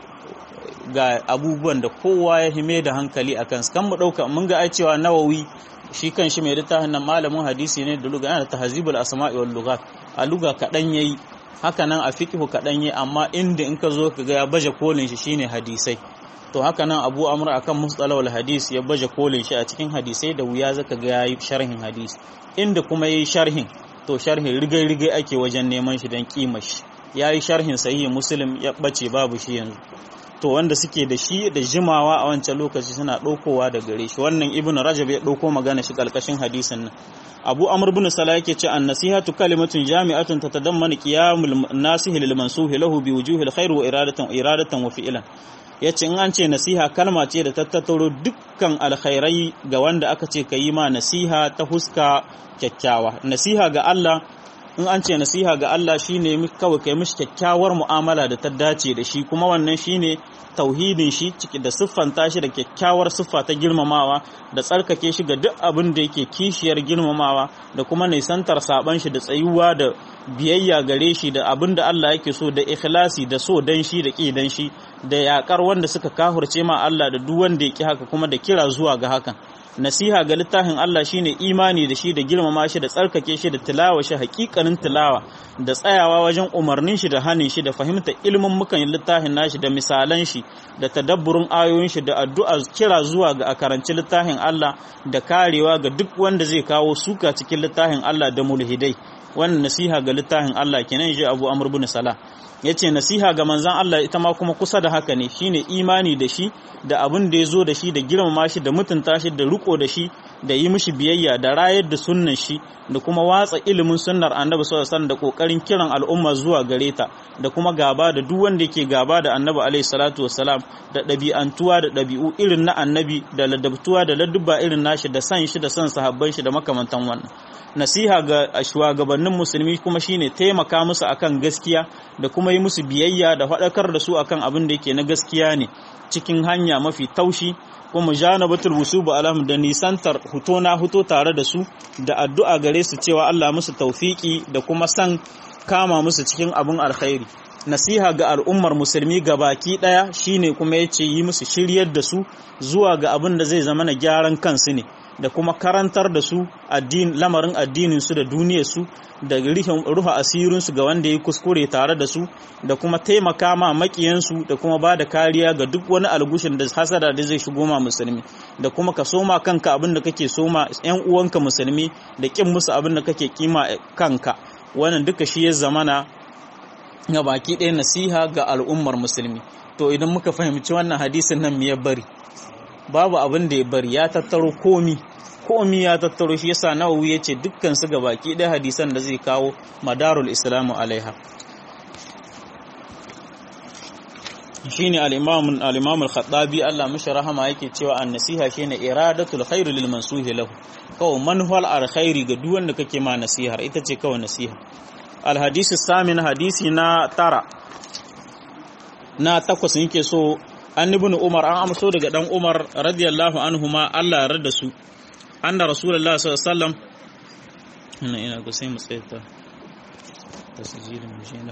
ga abubuwan da kowa ya hime da hankali akan su kan mu dauka mun ga ai cewa nawawi shi kan shi mai littafin nan malamin hadisi ne da luga yana tahzibul asma'i wal lughat a luga kadan yayi haka nan a fiqhu kadan yayi amma inda in ka zo ka ga ya baje kolin shi shine hadisai to haka nan Abu Amr akan mustalah wal hadis ya baje kolin shi a cikin hadisai da wuya zaka ga yayi sharhin hadisi inda kuma yayi sharhin to sharhin rigai rigai ake wajen neman shi dan kimar shi yayi sharhin sahihi muslim ya bace babu shi yanzu to wanda suke da shi da jimawa a wancan lokaci suna ɗaukowa da gare shi wannan ibnu rajab ya ɗauko magana shi ƙarƙashin hadisin nan abu amr bin sala yake ce an nasihatu kalimatun jami'atun tatadammanu qiyamul nasihi lil mansuhi lahu bi wujuhil khair wa iradatan iradatan wa fi'lan yace in an ce nasiha kalma ce da tattauro dukkan alkhairai ga wanda aka ce ka yi ma nasiha ta huska kyakkyawa nasiha ga Allah in an ce nasiha ga Allah shine kawai kai mishi kyakkyawar mu'amala da ta dace da shi kuma wannan shine tauhidin shi ciki da siffanta shi da kyakkyawar siffa ta girmamawa da tsarkake shi ga duk abin da yake kishiyar girmamawa da kuma nisantar saban shi da tsayuwa da biyayya gare shi da abin da Allah yake so da ikhlasi da so dan shi da ki dan shi da yakar wanda suka kahurce ma Allah da duk wanda yake haka kuma da kira zuwa ga hakan nasiha ga littafin Allah shine imani da shi da girmama shi da tsarkake shi da tilawa shi hakikanin tilawa da tsayawa wajen umarnin shi da hanin shi da fahimtar ilimin mukan littafin nashi da misalan shi da tadabburin ayoyin shi da addu'a kira zuwa ga a karanci littafin Allah da karewa ga duk wanda zai kawo suka cikin littafin Allah da mulhidai wannan nasiha ga littafin Allah kenan ji Abu Amr bin Salah yace nasiha ga manzon Allah ita ma kuma kusa da haka ne shine imani da shi da abin da ya zo da shi da girmama shi da mutunta shi da riko da shi da yi mishi biyayya da rayar da sunnan shi da kuma watsa ilimin sunnar annabi sallallahu alaihi wasallam da kokarin kiran al'umma zuwa gare ta da kuma gaba da duk wanda yake gaba da annabi alaihi salatu wassalam da ɗabi'antuwa da ɗabi'u irin na annabi da ladabtuwa da ladduba irin nashi da san shi da san sahabban shi da makamantan wannan nasiha ga shugabannin musulmi kuma shine taimaka musu akan gaskiya da kuma yi musu biyayya da faɗakar da su akan abin da yake na gaskiya ne cikin hanya mafi taushi kuma janabatul wusubu alam da nisantar huto na huto tare da su da addu'a gare su cewa Allah musu taufiki da kuma san kama musu cikin abin alkhairi nasiha ga al'ummar musulmi baki daya shine kuma yace yi musu shiryar da su zuwa ga abin da zai zama na gyaran kansu ne da kuma karantar da su lamarin addinin su da duniyar su da rihin ruha asirin su ga wanda ya kuskure tare da su da kuma taimaka ma makiyan su da kuma ba da kariya ga duk wani algushin da hasada da zai shigo ma musulmi da kuma ka soma kanka abin da kake soma yan uwanka musulmi da kin musu abin da kake kima kanka wannan duka shi ya zamana ga baki ɗaya nasiha ga al'ummar musulmi to idan muka fahimci wannan hadisin nan me ya bari babu abin da ya bari ya tattaro komi komi ya tattaro shi yasa nawawi ya ce dukkan su baki ɗaya hadisan da zai kawo madarul islamu alaiha shine al-imam al-imam al-khattabi Allah mishi rahama yake cewa an-nasiha shine iradatul khair lil mansuhi lahu kawai manhal al-khairi ga duk wanda kake ma nasihar ita ce kawai nasiha al-hadisi samin hadisi na tara na takwas yake so an ibn umar an amso daga dan umar radiyallahu anhuma Allah ya rada su anna rasulullahi sallallahu alaihi wasallam ina ina ga sai mu tsaita tasjilin mu na